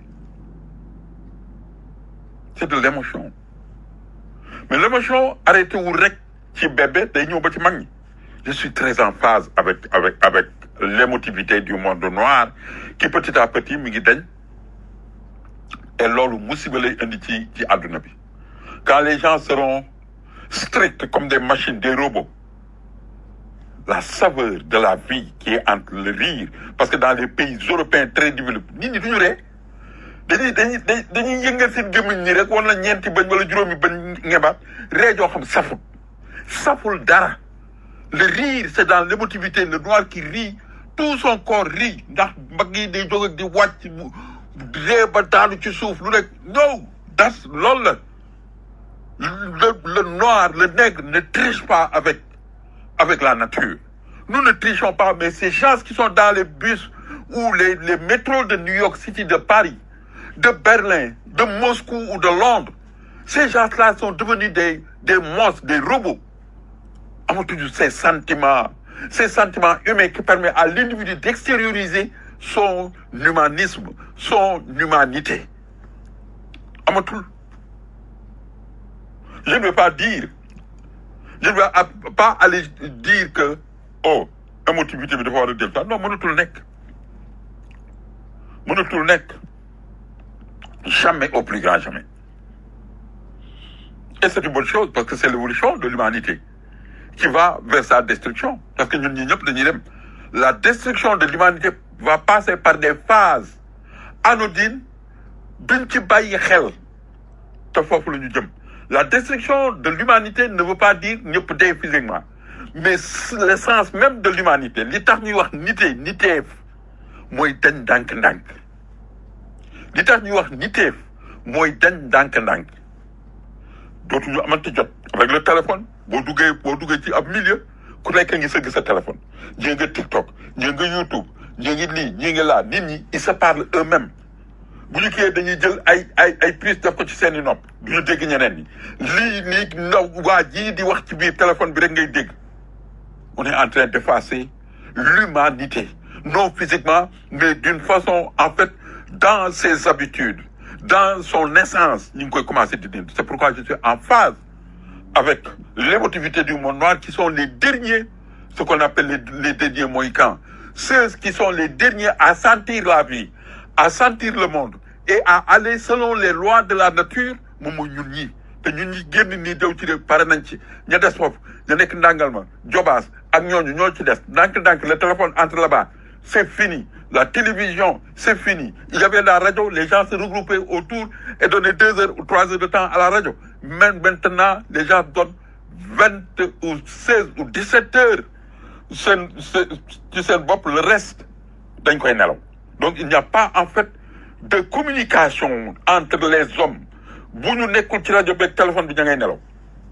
c'est de l'émotion mais l'émotion arrêté wul rek ci bébé day ñëw ba ci mag ñi je suis très en phase avec avec avec l'émotivité du monde noir qui petit à petit mi ngi dañ et loolu musiba lay indi ci ci àdduna bi quand les gens seront stricts comme des machines des robots la saveur de la vie qui est entre le rire parce que dans les pays européens très développés nit ñi duñu ree dañuy dañuy dañuy dañuy yëngal seen gémmiñ ñi rek wala ñeenti bañ wala juróomi bañ ngebaat ree joo xam saful saful dara le rire c'est dans l'émotivité le noir qui rit tout son corps rit ndax mbagg yi day jóg ak di wàcc mu ree ba daanu ci suuf lu nekk non das loolu la le le noir le nègre ne triche pas avec avec la nature nous ne trichons pas mais ces gens qui sont dans les bus ou les les métros de New York City de Paris de Berlin de Moscou ou de Londres ces gens-là sont devenus des des monstres des robots amatuñu ces sentiments ces sentiments humains qui permettent à l'individu d'extérioriser son humanisme son humanité amatul je ne veux pas dire je ne veux a- pas aller dire que oh émotivité bi dafa war a jël temps non mënatul nekk mënatul nekk jamais au plus grand jamais et c'est une bonne chose parce que c'est l'évolution de l'humanité qui va vers sa destruction parce que ñun ñi ñëpp dañuy dem la destruction de l'humanité va passer par des phases anodines duñ ci bàyyi xel te foofu la ñu jëm la destruction de l'humanité ne veut pas dire ñëpp dee physiquement mais l'essence même de l'humanité li tax ñuy wax nitee niteef mooy dañ ndànk-ndànk li tax ñuy wax niteef mooy dañ ndànk-ndànk dootuñu amante jot avec le téléphone boo duggee boo duggee ci ab milieu ku nekk ngi sëgg sa téléphone ñii nga TikTok ñii nga YouTube ñii ngi lii ñii ngi laa nit ñi ils se parlent eux-mêmes bu ñu kiyee dañuy jël ay ay ay prise def ko ci seeni nopp du ñu dégg ñeneen ñi lii nii ndaw waa jii di wax ci biir téléphone bi rek ngay dégg on est en train d'effacer l'humanité non physiquement mais d'une façon en fait dans ses habitudes dans son essence ñu ngi koy commencer di dindi c'est pourquoi je suis en phase avec l'émotivité du monde noir qui sont les derniers ce qu'on appelle les, les derniers mohicans ceux qui sont les derniers à sentir la vie à sentir le monde et à aller selon les lois de la nature moom mooy ñun ñii te ñun ñi génn nii dew ci de pare nañ ci ña des foofu ña nekk ndàngal ma jobaas ak ñooñu ñoo ci des ndànk-ndànk le téléphone entre là-bas c'est fini la télévision c'est fini il y avait la radio les gens se regroupaient autour et donnaient deux heures ou trois heures de temps à la radio même maintenant les gens donnent vingt ou seize ou dix-sept heures seen ci seen bopp le reste dañ koy nelaw donc il n'y a pas en fait de communication entre les hommes bu ñu nekkul ci rajo beeg téléphone bi ña ngay nelaw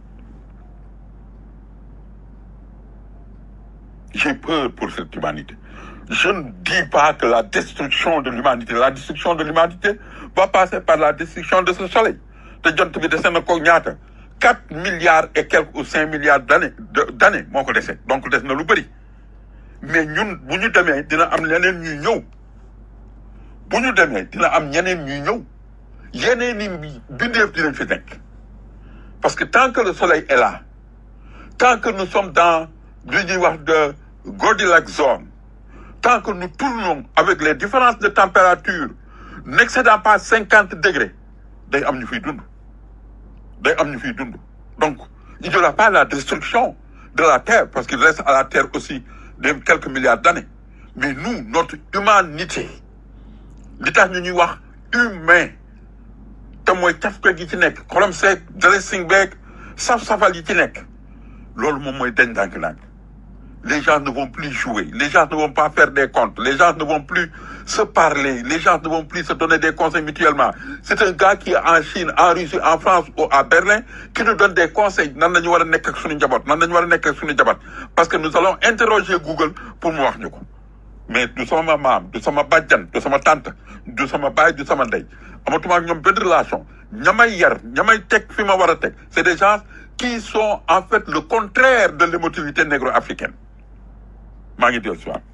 j'ai peur pour cette humanité je ne dis pas que la destruction de l'humanité la destruction de l'humanité va passer par la destruction de ce soleil te jant bi dese na ko ñaata quatre milliards et quelques ou cinq milliards d'années de- d'années moo ko dese donc des na lu bëri mais ñun bu ñu demee dina am ñeneen ñuy ñëw bu ñu demee dina am ñeneen ñuy ñëw yeneen i bindeef dinañ fi nekk parce que tant que le soleil est là tant que nous sommes dans li ñuy wax de Goldilocks zone tant que nous tournons avec les différences de température n'excédant pas cinquante degrés day am ñu fiy dund day am ñu fiy dund donc il n'y aura pas la destruction de la terre parce qu'il reste à la terre aussi de quelques milliards d'années mais nous notre humanité li tax ñu ñuy wax humain te mooy cafka gi ci nekk xolam seeg dressing beeg saf-safal yi ci nekk loolu moom mooy dañ ndànk-ndànk les gens ne vont plus jouer les gens ne vont pas faire des comptes les gens ne vont plus se parler les gens ne vont plus se donner des conseils mutuellement c'est un gars qui est en Chine en Russie en France ou à Berlin qui nous donne des conseils nan la ñu war a nekk ak suñu njaboot nan la ñu war a nekk ak suñu njaboot parce que nous allons interroger Google pour mu wax ñu ko mais du sama maam du sama bàjjan du sama tante du sama baay du sama ndey amatuma ak ñoom benn relation ñamay yar ñamay teg fi ma war a teg c'est des gens qui sont en fait le contraire de l'émotivité négro-africaine maa ngi dellu si waat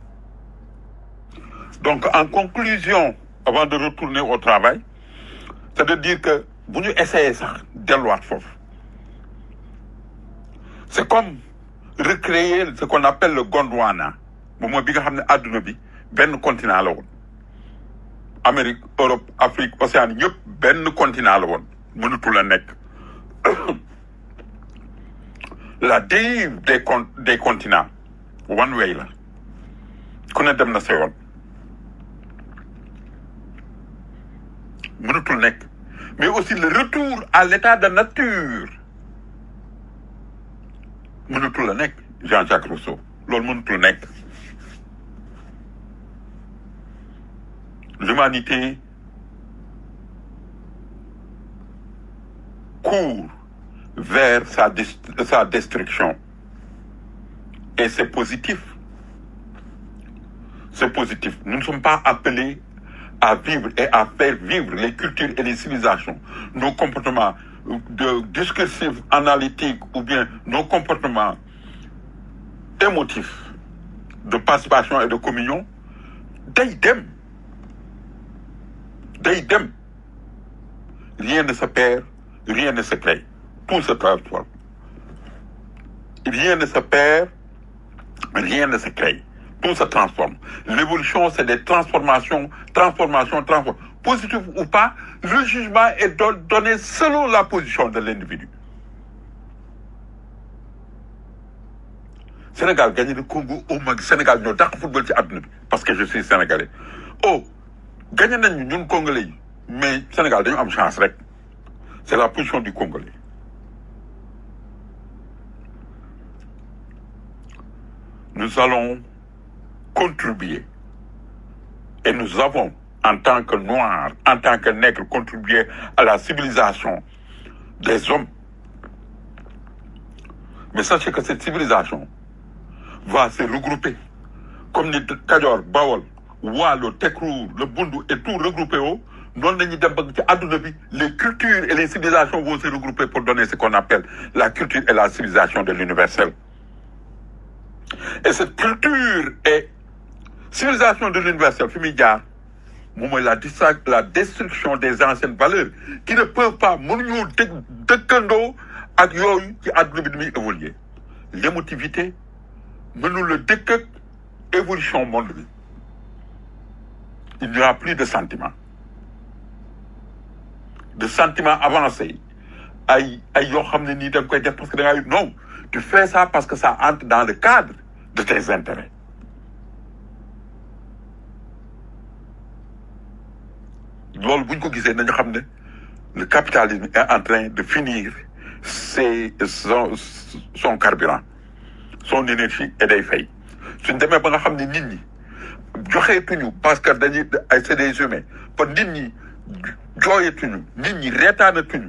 donc en conclusion avant de retourner au travail c'est de dire que bu ñu essayer sax delluwaat foofu c'est comme recréer ce qu'on appelle le Gondwana moom mooy bi nga xam ne adduna bi benn continent la woon Amérique Europe Afrique Océanie ñëpp benn continent la woon mënatul a nekk la dérive des con des continents one way la ku ne dem na sa yoon mënatul nekk mais aussi le retour à l'état de nature mënatul a nekk Jean-Jacques Rousseau loolu mënatul nekk l'humanité court vers sa, dis- sa destruction. Et c'est positif. C'est positif. Nous ne sommes pas appelés à vivre et à faire vivre les cultures et les civilisations, nos comportements de discursifs analytiques ou bien nos comportements émotifs de participation et de communion, day dem. Day dem. Rien ne se perd, rien ne se crée. Tout se transforme. Rien ne se perd, rien ne se crée. Tout se transforme. L'évolution, c'est des transformations, transformations, transformations. Positif ou pas, le jugement est don- donné selon la position de l'individu. Sénégal gagné le Congo au Mali. Sénégal ñoo dàq football ci àdduna bi parce que je suis sénégalais. Oh, gagné nañu ñun Congolais yi mais Sénégal dañu am chance rek. C'est la position du Congolais. Nous allons contribuer et nous avons, en tant que Noirs, en tant que Nègres, contribué à la civilisation des hommes. Mais sachez que cette civilisation va se regrouper. Comme les Kadior, Bawol, Walo, Tekrour, le Bundu et tout regroupé au, non, dañuy dem ba ci àdduna bi, les cultures et les civilisations vont se regrouper pour donner ce qu'on appelle la culture et la civilisation de l'universel. Et cette culture et civilisation de l'universel, fi muy jaar, moom mooy la, distra- la destruction des anciennes valeurs qui ne peuvent pas mënuñu dëkk dëkkandoo ak yooyu ci àdduna bi ni muy évoluer. L'émotivité mënul la dëkk ak évolution monde bi. Il n'y aura plus de sentiments. De sentiments avancés. ay ay yoo xam ne nii da nga koy def parce que da ngay non tu fais ça parce que ça entre dans le cadre de tes intérêts loolu bu ñu ko gisee nañu xam ne le capitalisme est en train de finir ses son son carburant son énergie et day fay suñ demee ba nga xam ne nit ñi joxeetuñu parce que dañuy ay c'est des humains kon nit ñi jooyetuñu nit ñi reetaanatuñu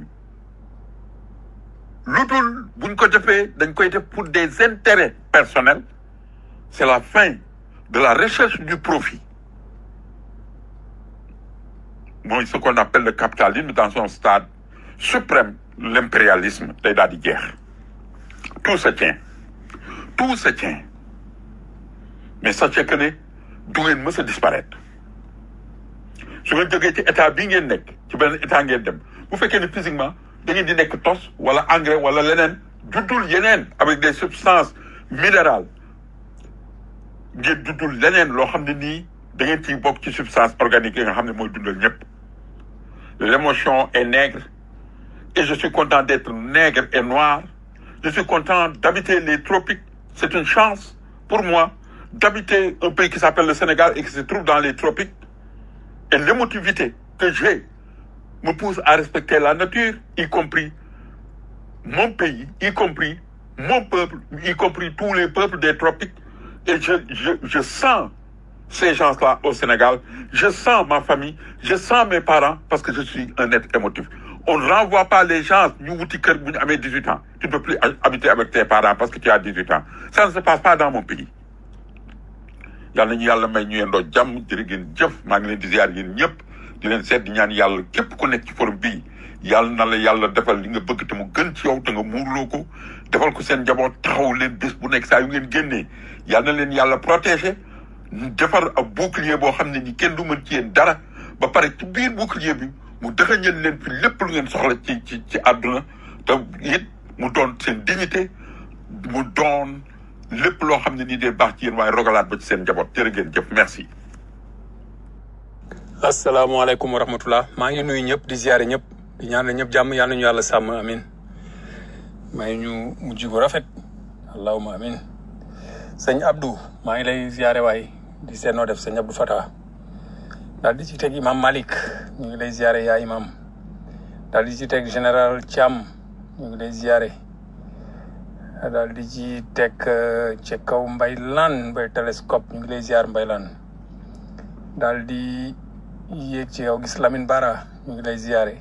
lu dul buñ ko defee dañ koy def pour des intérêts personnels c'est la fin de la recherche du profit mooy ce qu'on appelle le capitalisme dans son stade suprême l'impérialisme day daal di jeex tout se tient tout se tient mais sachez que ne du ngeen mës a disparaître su ngeen jógee ci état bii ngeen nekk ci benn état ngeen dem bu fekkee ne physiquement da ngeen di nekk tos wala engrais wala leneen juddul yeneen avec des substances minérales ngeen juddul leneen loo xam ne nii da ngeen ciy bokk ci substance organique yi nga xam ne mooy dundal ñëpp l'émotion est nègre et je suis content d'être nègre et noir Je suis content d'habiter les tropiques. C'est une chance pour moi d'habiter un pays qui s'appelle le Sénégal et qui se trouve dans les tropiques. Et l'émotivité que j'ai me pousse à respecter la nature, y compris mon pays, y compris mon peuple, y compris tous les peuples des tropiques. Et je, je, je sens ces gens-là au Sénégal. Je sens ma famille, je sens mes parents parce que je suis un être émotif. On ne renvoie pas les gens, nous, wuti kër bu ñu amee 18 ans. Tu ne peux plus habiter avec tes parents parce que tu as 18 ans. Ça ne se passe pas dans mon pays. yàlla nañu yàlla may ñu yendoo jàmm jërë ngeen jëf maa ngi leen di ziar yéen ñëpp di leen seet di ñaan yàlla képp ku nekk ci forum bii yàlla na la yàlla defal li nga bëgg te mu gën ci yow te nga muurloo ko defal ko seen njaboot taxaw leen bés bu nekk saa yu ngeen génnee yàlla na leen yàlla protéger defar ab bouclier boo xam ne ni kenn du mën ci yéen dara ba pare ci biir bouclier bi mu dëxañal leen fi lépp lu ngeen soxla ci ci ci àdduna te it mu doon seen dignité mu doon lépp loo xam ne nii day baax ci yéen waaye rogalaat ba ci seen njaboot jërë ngeen jëf merci. asalaamaaleykum wa rahmatullah maa ngi nuyu ñëpp di ziare ñëpp di ñaanal ñëpp jàmm yal nañu yàlla sàmm amin may ñu mujj gu rafet allahuma amin sëñ Abdou maa ngi lay ziare waay di seet noo def sëñ Abdou Fata daal di ci teg imam Malik ñu ngi lay ziare yaa imam daal di ci teg général Thiam ñu ngi lay ziare daal di ci teg ci kaw mbay lan mbay télescope ñu ngi lay ziar mbay lan daal di yéeg ci kaw gis Lamine Bara ñu ngi lay ziare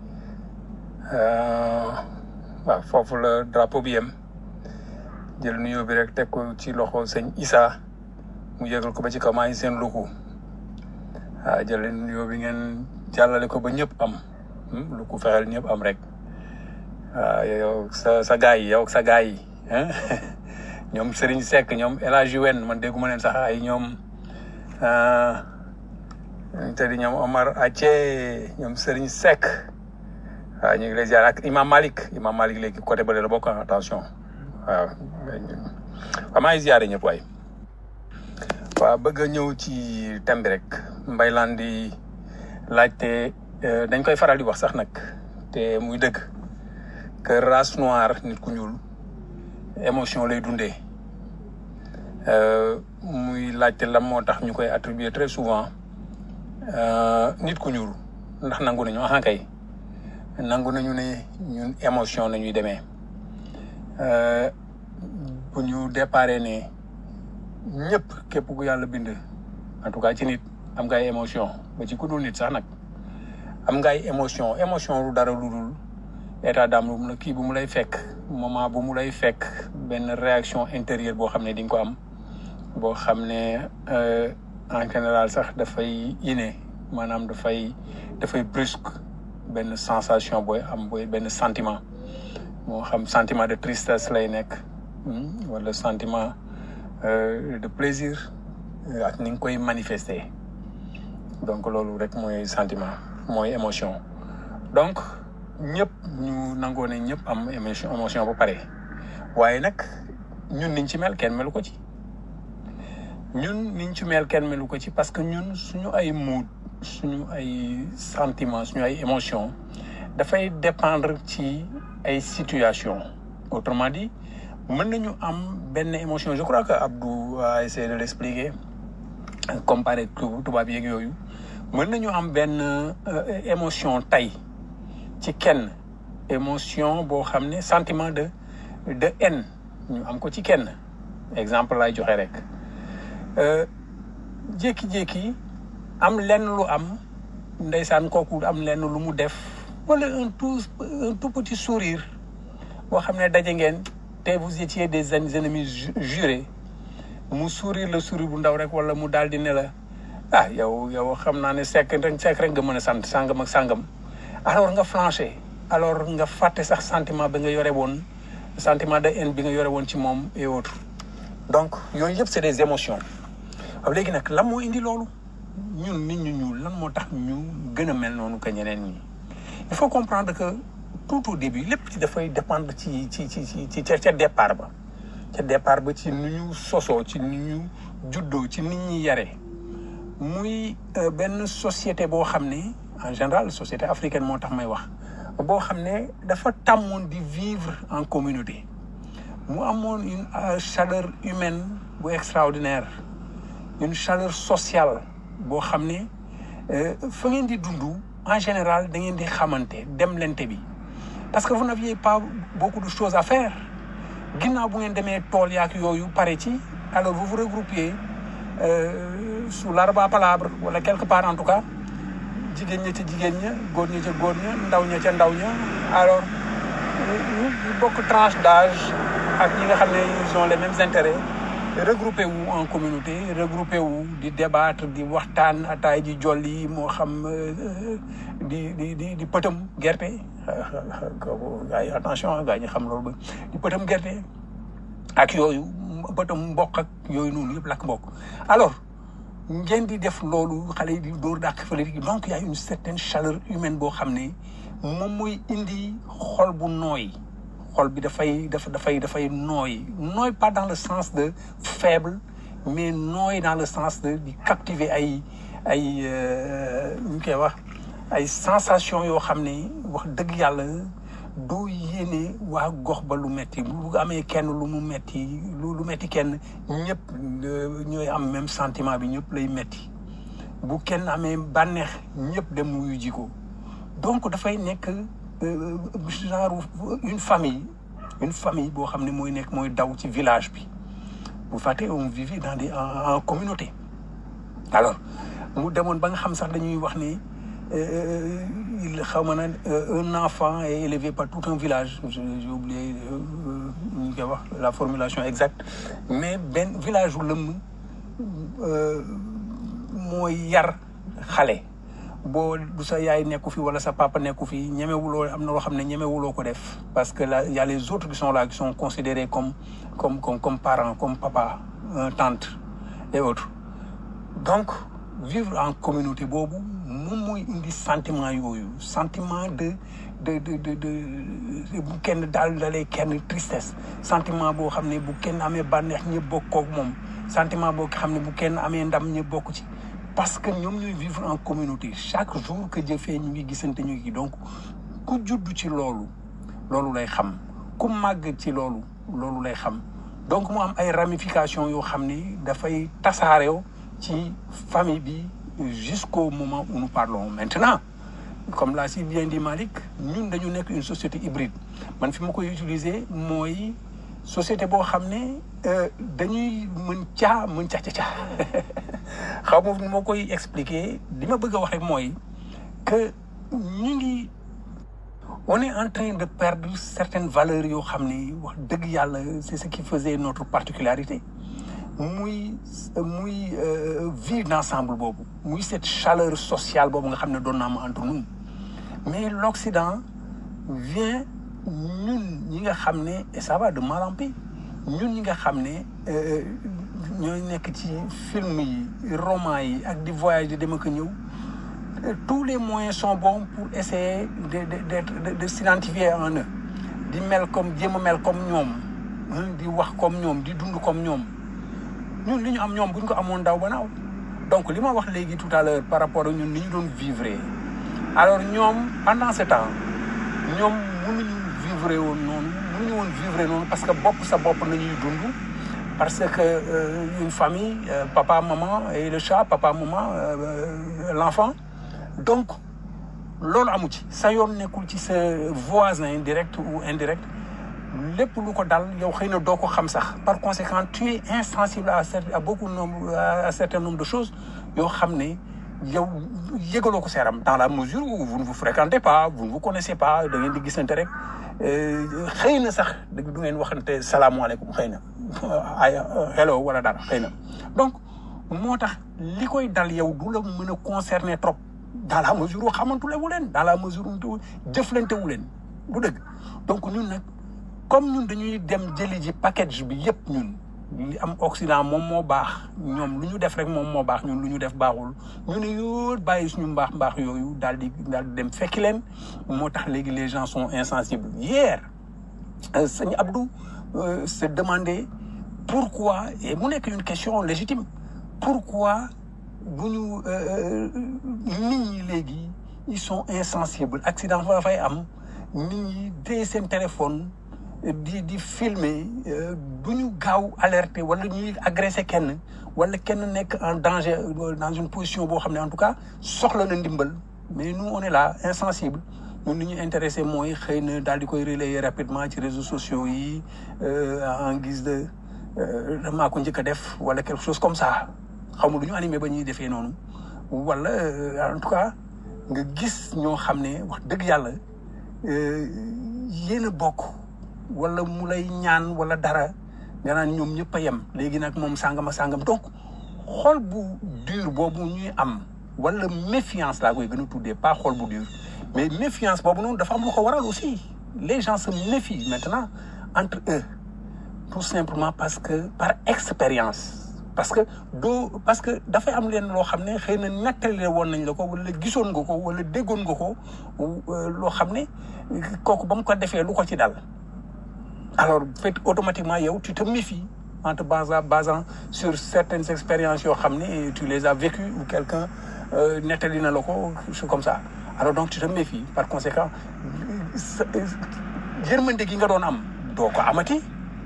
waaw foofu la drapeau bi yem jël nuyoo bi rek teg ko ci loxo sëñ Issa mu yëgal ko ba ci kaw maa ngi seen luku waaw jël leen nuyoo bi ngeen jàllale ko ba ñëpp am luku fexeel ñëpp am rek waaw yow sa sa gaay yi yow sa gaay yi ñoom Serigne Seck ñoom El Hadj Wen man dégguma leen sax ay ñoom te di ñoom Omar Ace ñoom Serigne Seck waaw ñu ngi lay ziar ak Imam Malik Imam Malik léegi côté bële la bokk attention waaw waaw maa ngi ziare ñëpp waay waaw bëgg a ñëw ci thème bi rek mbay laan di laajte dañ koy faral di wax sax nag te muy dëgg que race noire nit ku ñuul émotion lay dundee muy laajte lan moo tax ñu koy attribuer très souvent nit ku ñuul ndax nangu nañu ah kay nangu nañu ne ñun émotion nañuy demee bu ñu déparé ne ñëpp képp ku yàlla bind en tout cas ci nit am nga ay émotion ba ci ku dul nit sax nag am nga ay émotion émotion lu dara lu dul état d'âme lu mu la kii bu mu lay fekk moment bu mu lay fekk benn réaction intérieure boo xam ne di nga ko am boo xam ne en général sax dafay inné maanaam dafay dafay brusque benn sensation booy am booy benn sentiment moo xam sentiment de tristesse lay nekk wala sentiment de plaisir ak ni nga koy manifester donc loolu rek mooy sentiment mooy émotion donc ñëpp ñu nangoo ne ñëpp am émotion émotion ba pare waaye nag ñun niñ ci mel kenn melu ko ci ñun niñ ci mel kenn melu ko ci parce que ñun suñu ay mood suñu ay sentiment suñu ay émotion dafay dépendre ci ay situation autrement dit mën nañu am benn émotion je crois que Abdou a essayé de l'expliquer comparé tubaab yeeg yooyu mën nañu am benn émotion tey ci kenn émotion boo xam ne sentiment de de haine ñu am ko ci kenn exemple lay joxe rek jékki-jékki am lenn lu am ndeysaan kooku am lenn lu mu def wala un tout un tout petit sourire boo xam ne daje ngeen te vous étiez des ennemis jurés mu sourire le sourire bu ndaw rek wala mu daal di ne la ah yow yow xam naa ne sekk rek sekk rek nga mën a sant sàngam ak sàngam alors nga flanché alors nga fàtte sax sentiment bi nga yore woon sentiment de haine bi nga yore woon ci moom et autres donc yooyu yëpp c'est des émotions waaw léegi nag lan moo indi loolu ñun nit ñu ñuul lan moo tax ñu gën a mel noonu que ñeneen ñi il faut comprendre que tout au début lépp ci dafay dépendre ci ci ci ci ci ca départ ba ca départ ba ci ni ñu sosoo ci ni ñu juddoo ci nit ñi yare muy benn société boo xam ne en général société africaine moo tax may wax boo xam ne dafa tàmmoon di vivre en communauté mu amoon une euh, chaleur humaine bu extraordinaire une chaleur sociale boo xam ne euh, fa ngeen di dund en général da ngeen di xamante dem lente bi parce que vous n'aviez pas beaucoup de choses à faire ginnaaw bu ngeen demee tool yaak yooyu pare ci alors vous vous regroupiez euh, sous l'arbre à palabre wala quelque part en tout cas jigéen ña ca jigéen ña góor ña ca góor ña ndaw ña ca ndaw ña alors ñu ñu bokk tranche d'âge ak ñi nga xam ne ils ont les mêmes intérêts regroupé wu en communauté regroupé wu di débattre di waxtaan ataay ji jolli moo xam euh, di di di di pëtam gerte kooku gars yi attention gars yi xam loolu ba di pëtam gerte ak yooyu pëtam mboq ak yooyu noonu yëpp lakk mbokk alors ngeen di def loolu xale yi di dóor dàq fële di donc y a une certaine chaleur humaine boo xam ne moom mooy indi xol bu nooy xol bi dafay dafa dafay dafay nooy nooy pas dans le sens de faible mais nooy dans le sens de di captiver ay ay euh, ñu koy wax ay sensation yoo xam ne wax dëgg yàlla doo yéene waa gox ba lu metti bu amee kenn lu mu metti lu lu metti kenn ñëpp euh, ñooy am même sentiment bi ñëpp lay metti bu kenn amee bànneex ñëpp dem wuyu ji ko donc dafay nekk euh, genre une famille une famille boo xam ne mooy nekk mooy daw ci village bi bu fàtte on vivait dans des en, en communauté alors mu demoon ba nga xam sax dañuy wax ni euh, il xaw ma na euh, un enfant est élevé par tout un village Je- j'ai oublié euh, ñu koy wax la formulation exacte mais benn village wu lëmm euh, mooy yar xale boo du sa yaay nekku fi wala sa papa nekku fi ñemewuloo am na loo xam ne ñemewuloo ko def parce que là il y a les autres qui sont là qui sont considérés comme comme comme comme parents comme papa euh, tante et autres donc vivre en communauté boobu moom mooy indi sentiment yooyu sentiment de de de de de bu kenn daal dalee kenn tristesse sentiment boo xam ne bu kenn amee bànneex ñëpp bokk koog moom sentiment boo xam ne bu kenn amee ndam ñëpp bokk ci parce que ñoom ñooy vivre en communauté chaque jour que Dieu fait ñu ngi gisante ñu ngi donc ku judd ci loolu loolu lay xam ku màgg ci loolu loolu lay xam donc mu am ay ramifications yoo xam ni dafay tasaarew ci famille bi jusqu'au moment où nous parlons maintenant comme l'a si bien dit Malick ñun dañu nekk une société hybride man fi ma koy utiliser mooy société boo xam ne euh, dañuy mën caa mën ca ca ca xaw ma nu ma koy expliquer li ma bëgg a wax rek mooy que ñu ngi on est en train de perdre certaines valeurs yoo xam ne wax dëgg yàlla c'est ce qui faisait notre particularité muy muy euh, vivre d'ensemble boobu muy cette chaleur sociale boobu nga xam ne doon na am entre nous mais l'Occident vient ñun ñi nga xam ne et ça va de mal en pis ñun ñi nga xam ne euh, ñooy nekk ci film yi roman yi ak di voyage di dem ak a ñëw euh, tous les moyens sont bons pour essayer de de d'être de, de s'identifier en eux di mel comme jéem a mel comme ñoom hein, di wax comme ñoom di dund comme ñoom ñun li ñu am ñoom bu ñu ko amoon daw ba naaw donc li ma wax léegi tout à l'heure par rapport ak ñun ni ñu doon vivre alors ñoom pendant ce temps ñoom mënuñu vivre woon noonu mënuñu woon vivre noonu parce que bopp sa bopp nañuy dund parce que euh, une famille euh, papa maman et le chat papa maman euh, l'enfant donc loolu amu ci sa yoon nekkul ci sa voisin direct ou indirect lépp lu ko dal yow xëy na doo ko xam sax par conséquent tu es insensible à cer- à beaucoup nombre à un certain nombre de choses yoo xam ne yow yëgaloo ko seeram dans la mesure où vous ne vous fréquentez pas vous ne vous connaissez pas da ngeen di gisante rek euh, xëy na sax du ngeen waxante salaamaaleykum xëy na ay hello wala dara xëy na donc moo tax li koy dal yow du la mën a concerner trop dans la mesure où xamantule wu leen dans la mesure où jëflante wu leen bu dëgg donc ñun nag comme ñun dañuy dem jëli ji package bi yépp ñun li am Occident moom moo baax ñoom lu ñu def rek moom moo baax ñun lu ñu def baaxul ñu ne yoo bàyyi suñu mbaax mbaax yooyu daal di daal di dem fekki leen moo tax léegi les gens sont insensibles hier euh, sëñ Abdou euh, se demandait pourquoi et mu nekk une question légitime pourquoi bu ñu euh, nit ñi léegi ils sont insensibles accident fa fay am nit ñi dee seen téléphone di di filmer euh, du ñu gaaw alerter wala ñuy agresser kenn wala kenn nekk en danger euh, dans une position boo xam ne en tout cas soxla na ndimbal mais nous on est là insensible ñun li ñu intéressé mooy xëy na daal di koy relayer rapidement ci réseaux sociaux yi euh, en guise de euh, maa ko njëkk a def wala quelque chose comme ça xaw ma du ñu animé ba ñuy defee noonu wala euh, en tout cas nga gis ñoo xam ne wax dëgg yàlla euh, yéen a bokk wala mu lay ñaan wala dara nga naan ñoom ñëpp a yem léegi nag moom sàngama sàngam donc xol bu dur boobu ñuy am wala méfiance laa koy gën a tuddee pas xol bu dur mais méfiance boobu noonu dafa am lu ko waral aussi les gens se méfient maintenant entre eux tout simplement parce que par expérience parce que doo parce que dafay am leen loo xam ne xëy na nettali woon nañ la ko wala gisoon nga ko wala déggoon nga ko euh, loo xam ne kooku ba mu ko defee lu ko ci dal alors fait automatiquement yow tu te méfies en te basant basant sur certaines expériences yoo xam ne tu les as vécues ou quelqu'un euh, nettali na la ko c'est comme ça alors donc tu te méfies par conséquent sa- yërmande gi nga doon am doo ko amati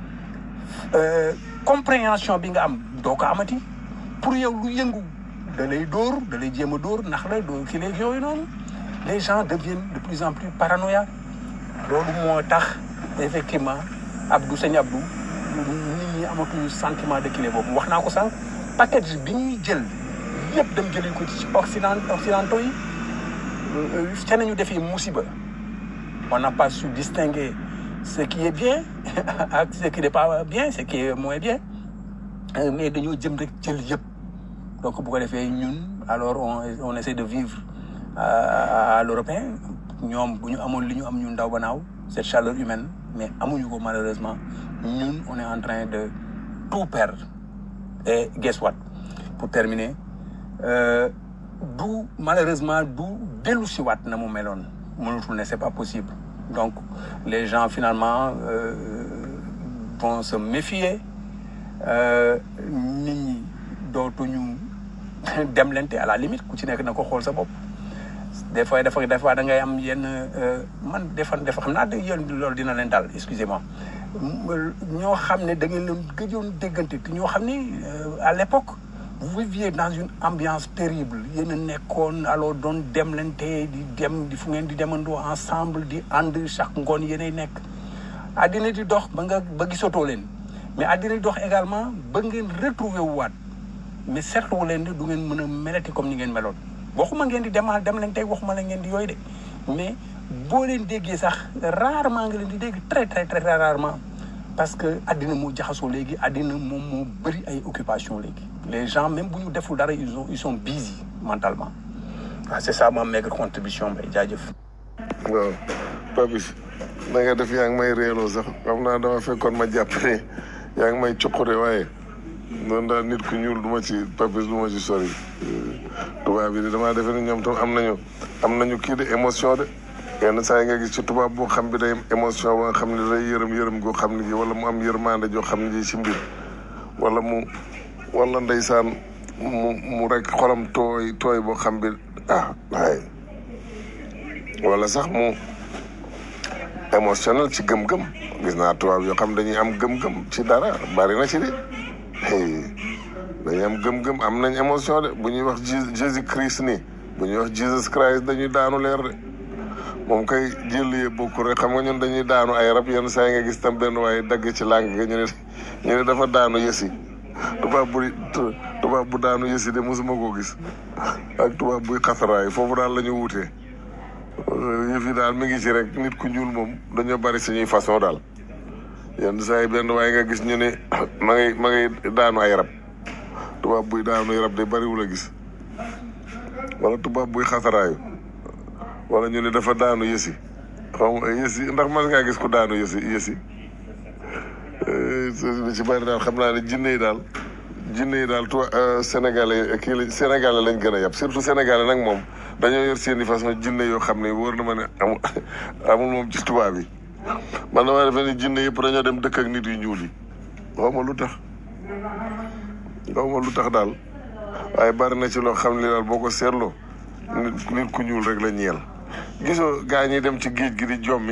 euh, compréhension bi nga am doo ko amati pour yow lu yëngu da lay dóor da lay jéem a dóor ndax la doo ki léegi yooyu noonu les gens deviennent de plus en plus paranoïaques loolu moo tax effectivement Abdou sëñ Abdou nit ñi amatuñu sentiment de kile boobu wax naa ko sànq package bi ñuy jël yëpp dem jëlee ko ci occident occidentaux yi ca nañu defee musiba on n'a pas su distinguer ce qui est bien ak ce qui n'est pas bien ce qui est moins bien Euh, mais dañoo jëm rek jël yëpp donc bu ko defee ñun alors on on essaie de vivre à, à l'européen ñoom bu ñu amoon li ñu am ñun ndaw ba naaw cette chaleur humaine mais amuñu ko malheureusement ñun on est en train de tout perdre et guess what pour terminer euh, du malheureusement du dellu si waat na mu meloon mënatul ne c'est pas possible donc les gens finalement euh, vont se méfier euh, nit ñi dootuñu demlante à la limite ku ci nekk na ko xool sa bopp des fois dafa des fois da ngay am yenn euh, man des fois dafa xam naa de yéen loolu dina leen dal excusez-moi ñoo xam ne da ngeen leen gëjoon déggante te ñoo xam ne euh, à l'époque vous viviez dans une ambiance terrible yéen a nekkoon alors doon demlante di dem di fu ngeen di demandoo ensemble di ànd chaque ngoon yéenay nekk àddina di dox ba nga ba gisatoo leen mais àddina di dox également ba ngeen retrouver wu waat mais seetlu wu leen ne du ngeen mën a melati comme ni ngeen meloon waxuma ngeen di demal dem leen tey waxuma la ngeen di yooyu de mais boo leen déggee sax rarement nga leen di dégg très très très rarement parce que àddina moo jaxasoo léegi àddina moom moo bëri ay occupation léegi les gens même bu ñu deful dara ils ont ils sont busy mentalement waaw c'est ça ma maigre contribution mbay jaajëf waaw Papis na nga def yaa ngi may réeloo sax xam naa dama fekkoon ma jàpp ne yaa ngi may cuqure waaye noonu daal nit ku ñuul du ma ci Papis du ma ci sori tubaab yi de damaa defe ni ñoom tam am nañu am nañu kii de émotion de yenn saa yi nga gis ci tubaab boo xam bi day am émotion ba nga xam ne day yërëm yërëm goo xam ne ji wala mu am yërmande joo xam ne ji ci mbir wala mu wala ndeysaan mu mu rek xolam tooy tooy boo xam bi ah waaye wala sax mu émotionnel ci gëm-gëm gis naa tubaab yoo xam dañuy am gëm-gëm ci dara bari na ci de hey, dañuy am gëm-gëm am nañ émotion de bu ñuy wax Jésus Jésus Christ nii bu ñuy wax Jesus Christ dañuy daanu leer de moom kay jëllee bokkul rek xam nga ñun dañuy daanu ay rab yenn saa yi nga gis tam benn waaye dagg ci làng ga ñu ne ñu ne dafa daanu yësi tubaab bu tubaab bu daanu yësi de mosuma koo gis ak tubaab buy xasaraay foofu daal la ñu wutee yëf yi daal mi ngi ci rek nit ku ñuul moom dañoo bari suñuy façon daal yenn saa yi benn waaye nga gis ñu ne ma ngay ma ngay daanu ay rab tubaab buy daanu ay rab de bariwul a gis wala tubaab buy xasaraayu wala ñu ne dafa daanu yësi xaw ma yësi ndax mas ngaa gis ku daanu yësi yësi li ci bari daal xam naa ne jinne yi daal jinne yi daal tuba sénégalais kii la sénégalais lañ gën a yab surtout sénégalais nag moom dañoo yor seen i façon jinne yoo xam ne wóor na ma ne amul amul moom ci tubaab yi man damaa defe ni jinne yëpp dañoo dem dëkk ak nit yu ñuul yi xaw ma lu tax xaw ma lu tax daal waaye bari na ci loo xam ne daal boo ko seetloo nit nit ku ñuul rek la ñeel gisoo gaa ñi dem ci géej gi di jommi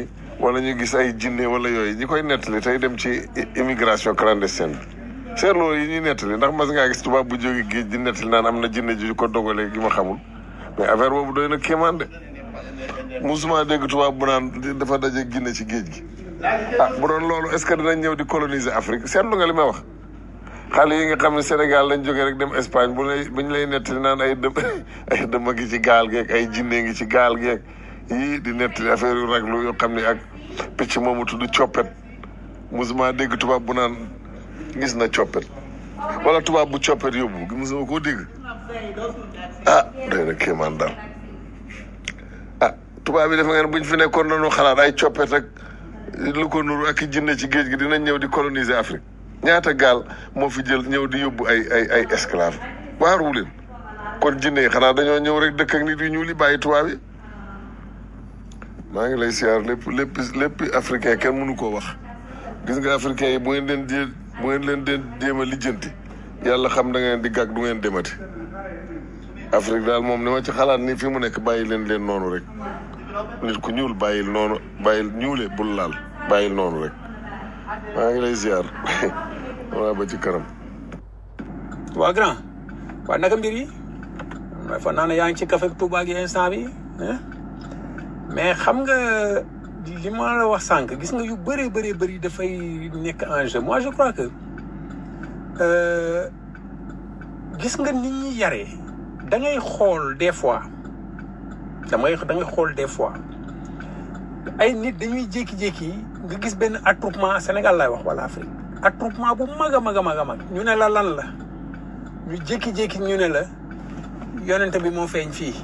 wala ñu gis ay jinne wala yooyu ñi koy nettali tey dem ci i- immigration clandestine bi seetloo yi ñuy nettali ndax mas ngaa gis tubaab bu jóge géej di nettali naan am na jinne ju ko dogalee gi ma xamul mais affaire boobu doy na kéemaan de musuma dégg tubaab bu naan dafa daje ginne ci géej gi ah bu doon loolu est ce que dinañ ñëw di coloniser Afrique seetlu nga li may wax xale yi nga xam ne Sénégal lañ jógee rek dem Espagne bu lay bu ñu lay nettali naan ay dëm ay dëmm ngi ci gaal geeg ay jinne ngi ci gaal geeg yii di nettali affaire yu raglu yoo xam ne ak picc moomu tudd coppet musuma dégg tubaab bu naan gis na coppet wala tubaab bu coppet yóbbu musuma koo dégg ah doy na kéemaan daal ah tubaab yi defe ngeen buñ fi nekkoon nañu xalaat ay coppet ak lu ko nuru ak i jinne ci géej gi dinañ ñëw di coloniser Afrique ñaata gaal moo fi jël ñëw di yóbbu ay ay ay esclave waaruwu leen kon jinne yi xanaa dañoo ñëw rek dëkk ak nit yu ñuul yi bàyyi tubaab yi maa ngi lay siyaar lépp lépp lépp africain kenn mënu koo wax gis nga africain yi bu ngeen leen jé bu ngeen leen deen jéem a lijjanti yàlla xam da ngeen di gàgg du ngeen demati Afrique daal moom ni ma ci xalaat ni fi mu nekk bàyyi leen leen noonu rek nit ku ñuul bàyyil noonu bàyyil ñuule bul laal bàyyil noonu rek maa ngi lay ziar waa ba ci kanam waa grand waa naka mbir yi mooy fa naa ne yaa ngi ci café Touba gi instant bi hein? mais xam nga li ma la wax sànq gis nga yu bëree bëree bëri dafay nekk en jeu moi je crois que euh, gis nga nit ñi yaree da ngay xool des fois damay da ngay xool des fois ay nit dañuy jékki-jékki nga gis benn attroupement Sénégal lay wax wala Afrique attroupement bu mag a mag a mag a mag ñu ne la lan la ñu jékki-jékki ñu ne la yonente bi moo feeñ fii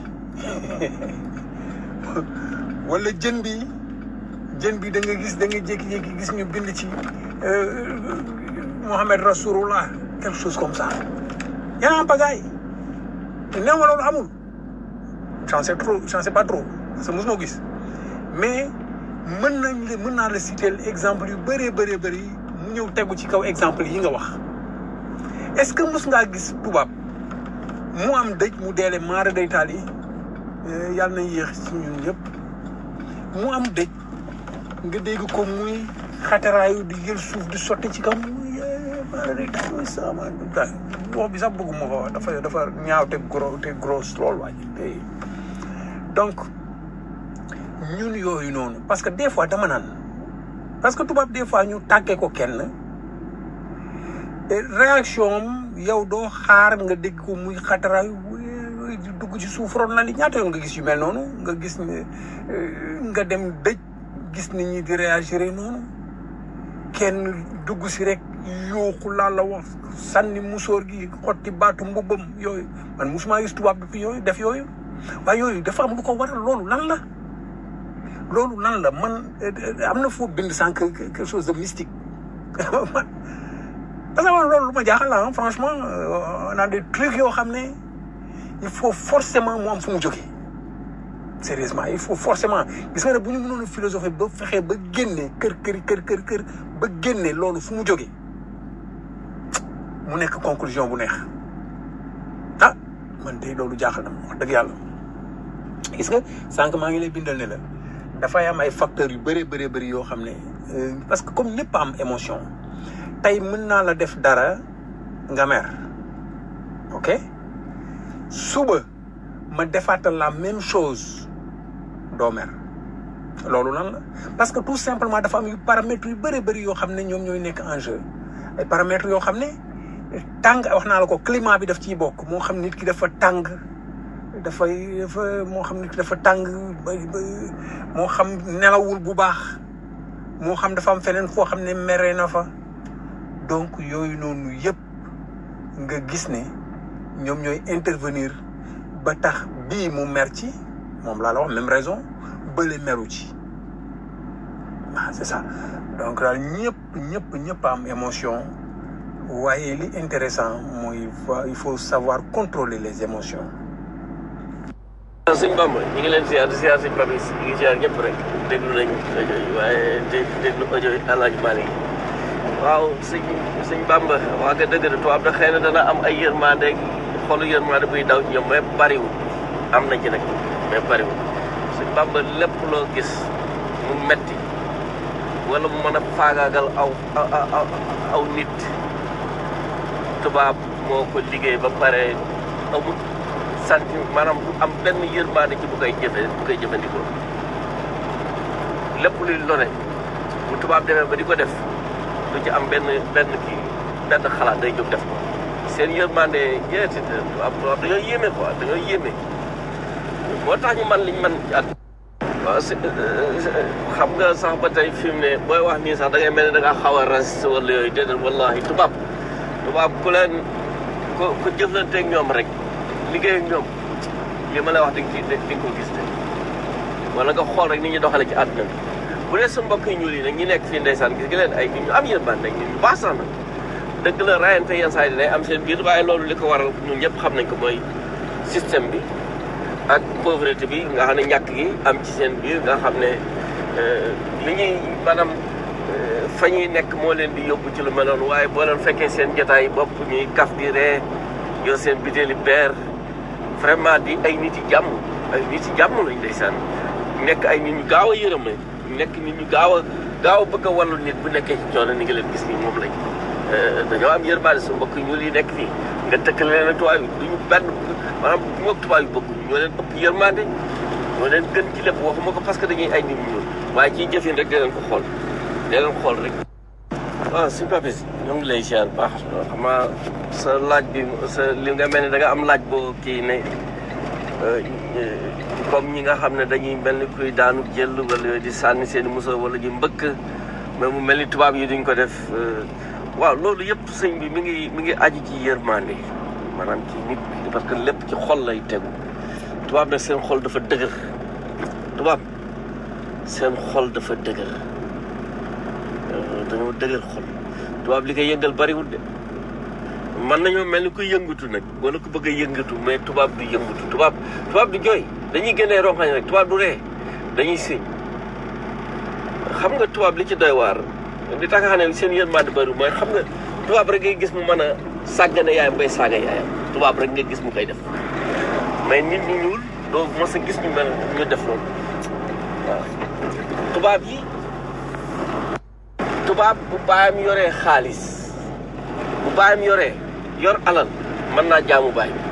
wala jën bi jën bi da nga gis da nga jékki-jékki gis ñu bind ci euh, Mohamed Rasulullah quelque chose comme ça yaa am pagaay te néew ma loolu amul j'en sais trop j'en sais pas trop parce que mosuma gis mais mën nañ la mën naa la citer exemple yu bëree bëree bëri mu ñëw tegu ci kaw exemple yi nga wax est-ce que mos ngaa gis tubaab mu am dëj mu deele maara day taal yi yàlla na yéex ci ñun ñëpp mu am dëj nga dégg ko muy xataraayu di jël suuf di sotti ci kaw muy maara day taal muy sama wax bi sax bëgguma ko wax dafa dafa ñaaw te gros te gros loolu waaj te donc ñun yooyu noonu parce que des fois dama naan parce que tubaab des fois ñu tàggee ko kenn et réaction am yow doo xaar nga dégg ko muy xataraayu wéy di dugg ci suuf ron na li ñaata yoon nga gis yu mel noonu nga gis ne euh, nga dem dëj gis nit ñi di réagir noonu kenn dugg si rek yooxu laa la wax sànni musóor gi xotti baatu mbubbam yooyu man musuma gis tubaab bi yooyu def yooyu waaye yooyu dafa am lu ko waral loolu lan la loolu lan la man eh, eh, am na foo bind sànq quelque chose de mystique man parce que man loolu lu ma jaaxal la ah, franchement euh, on a des trucs yoo xam ne il faut forcément mu am fu mu jógee sérieusement il faut forcément gis nga ne bu ñu mënoon a philosophie ba fexe ba génne kër kër kër kër kër ba génne loolu fu mu jógee mu nekk conclusion bu neex ah man de loolu jaaxal na ma wax dëgg yàlla gis nga sànq maa ngi lay bindal ne la dafay am ay facteurs yu bëree bëree bëri yoo xam ne euh, parce que comme ñëpp am émotion tey mën naa la def dara nga mer ok suba ma defaatal la même chose doo mer loolu lan la parce que tout simplement dafa am yu paramètres yu bëri bëri yoo xam ne ñoom ñooy nekk en jeu ay paramètres yoo xam ne tàng wax naa la ko climat bi daf ciy bokk moo xam nit ki dafa tàng dafay dafa moo xam nit ki dafa tàng ba ba moo xam nelawul bu baax moo xam dafa am feneen foo xam ne mere na fa donc yooyu noonu yëpp nga gis ne ñoom ñooy intervenir ba tax bii mu mer ci moom laa la wax même raison bële meru ci ah c'est ça donc daal ñëpp ñëpp ñëpp am émotion waaye li intéressant mooy fa- il faut savoir contrôler les émotions sëñ Bamba ñu ngi leen ziar di ziar sëñ Babis ñu ngi ziar ñëpp rek déglu nañ audio yi waaye dé déglu audio yi El Hadj Malick waaw sëñ sëñ Bamba waa nga dëgg de tubaab da xëy na dana am ay yërmande xolu yërmande buy daw ci ñoom mais bariwul am na ci nag mais bariwul sëñ Bamba lépp loo gis mu metti wala mu mën a faagaagal aw aw aw aw nit tubaab moo ko liggéey ba pare amul santi maanaam du am benn yërmande ci bu koy jëfe bu koy jëfandikoo lépp luy lore bu tubaab demee ba di ko def du ci am benn benn kii benn xalaat day jóg def ko seen yërmande jeeti tubaab tubaab dañoo yéeme quoi dañoo yéeme moo tax ñu man liñ man ci at waaw si xam nga sax ba tey fi mu ne booy wax nii sax da ngay mel ne da ngaa xaw a raciste wala yooyu déedéet wallahi tubaab tubaab ku leen ku ku jëflanteeg ñoom rek liggéey ak ñoom li ma lay wax di nga ci di nga ko gis de wala nga xool rek ni ñu doxale ci àdduna bi bu dee sa mbokk yi ñuul yi nag ñi nekk fii ndeysaan gis nga leen ay nit ñu am yërmande nit ñu baax sax nag dëgg la rayante yenn saa yi day am seen biir waaye loolu li ko waral ñun ñëpp xam nañ ko mooy système bi ak pauvreté bi nga xam ne ñàkk gi am ci seen biir nga xam ne li ñuy maanaam fa ñuy nekk moo leen di yóbbu ci lu mel noonu waaye boo leen fekkee seen jotaay bopp ñuy kaf di ree yor seen bitéeli beer vraiment di ay nit yi jàmm ay nit yi jàmm lañ ndeysaan nekk ay nit ñu gaaw a yërëme nekk nit ñu gaaw a gaaw a bëgg a wallu nit bu nekkee ci coono ni nga leen gis nii moom lañ dañoo am yërmande su mbokk ñuul yi nekk fii nga tëkkale leen ak tubaab yi duñu benn maanaam bu ñu ak tubaab yi bëgg ñoo leen ëpp yërmande ñoo leen gën ci lépp waxuma ko parce que dañuy ay nit ñu ñuul waaye ciy jëfin rek da leen ko xool da leen xool rek waaw suñu papis ñoo ngi lay ziar baax xam nga sa laaj bi sa li nga mel ni da nga am laaj boo kii ne comme ñi nga xam ne dañuy mel ni kuy daanu jël wala yooyu di sànni seen i muso wala ñu mbëkk mais mu mel ni tubaab yi duñ ko def waaw loolu yëpp sëñ bi mi ngi mi ngi aju ci yërmande maanaam ci nit parce que lépp ci xol lay tegu tubaab nag seen xol dafa dëgër tubaab seen xol dafa dëgër dañoo dëgër xol tubaab li koy yëngal bariwul de man nañoo mel ni kuy yëngatu nag wala ku bëgg a yëngatu mais tubaab du yëngatu tubaab tubaab du jooy dañuy génnee rongañ rek tubaab du ree dañuy siñ xam nga tubaab li ci doy waar li tax nga xam ne seen yërmande bari mooy xam nga tubaab rek ngay gis mu mën a sàggane yaayam bay saaga yaayam tubaab rek nga gis mu koy def mais nit ñu ñuul doo mos a gis ñu mel ñu def loolu waaw tubaab yi tubaab bu baayam yoree xaalis bu baayam yoree yor alal mën naa jaamu baay bi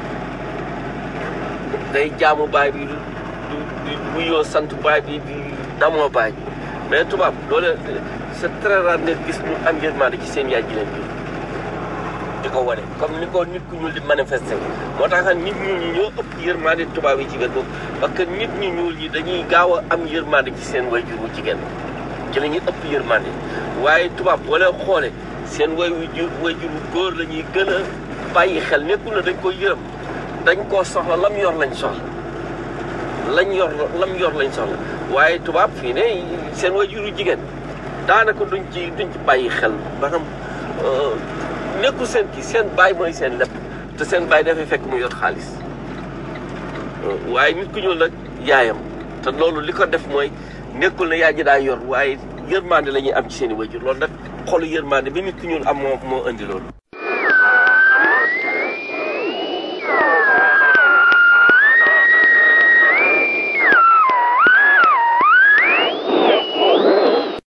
day jaamu baay bi du du bu yoo sant baay bi di damoo baay bi mais tubaab loolu c'est très rare nga gis ñu am yërmande ci seen yaay ji leen jur di ko wane comme ni ko nit ku ñuul di manifesté moo tax nit ñu ñi ñoo ëpp yërmande tubaab yi ci wet boobu parce que nit ñu ñuul ñi dañuy gaaw a am yërmande ci seen wayjur wu jigéen ci la ñuy ëpp yërmande waaye tubaab boo leen xoolee seen way wu jur wayjur wu góor la ñuy gën a bàyyi xel nekkul na dañ koy yërëm dañ koo soxla lam yor lañ soxla lañ yor lam yor lañ soxla waaye tubaab fii ne seen wayjur wu jigéen daanaka duñ ci duñ ci bàyyi xel maanaam nekkul seen kii seen baay mooy seen lépp te seen baay dafay fekk mu yor xaalis waaye nit ku ñuul nag yaayam te loolu li ko def mooy nekkul ne yaay ji daa yor waaye yërmande la ñuy am ci seen i wajur loolu nag xolu yërmande bi nit ku ñuul am moo moo indi loolu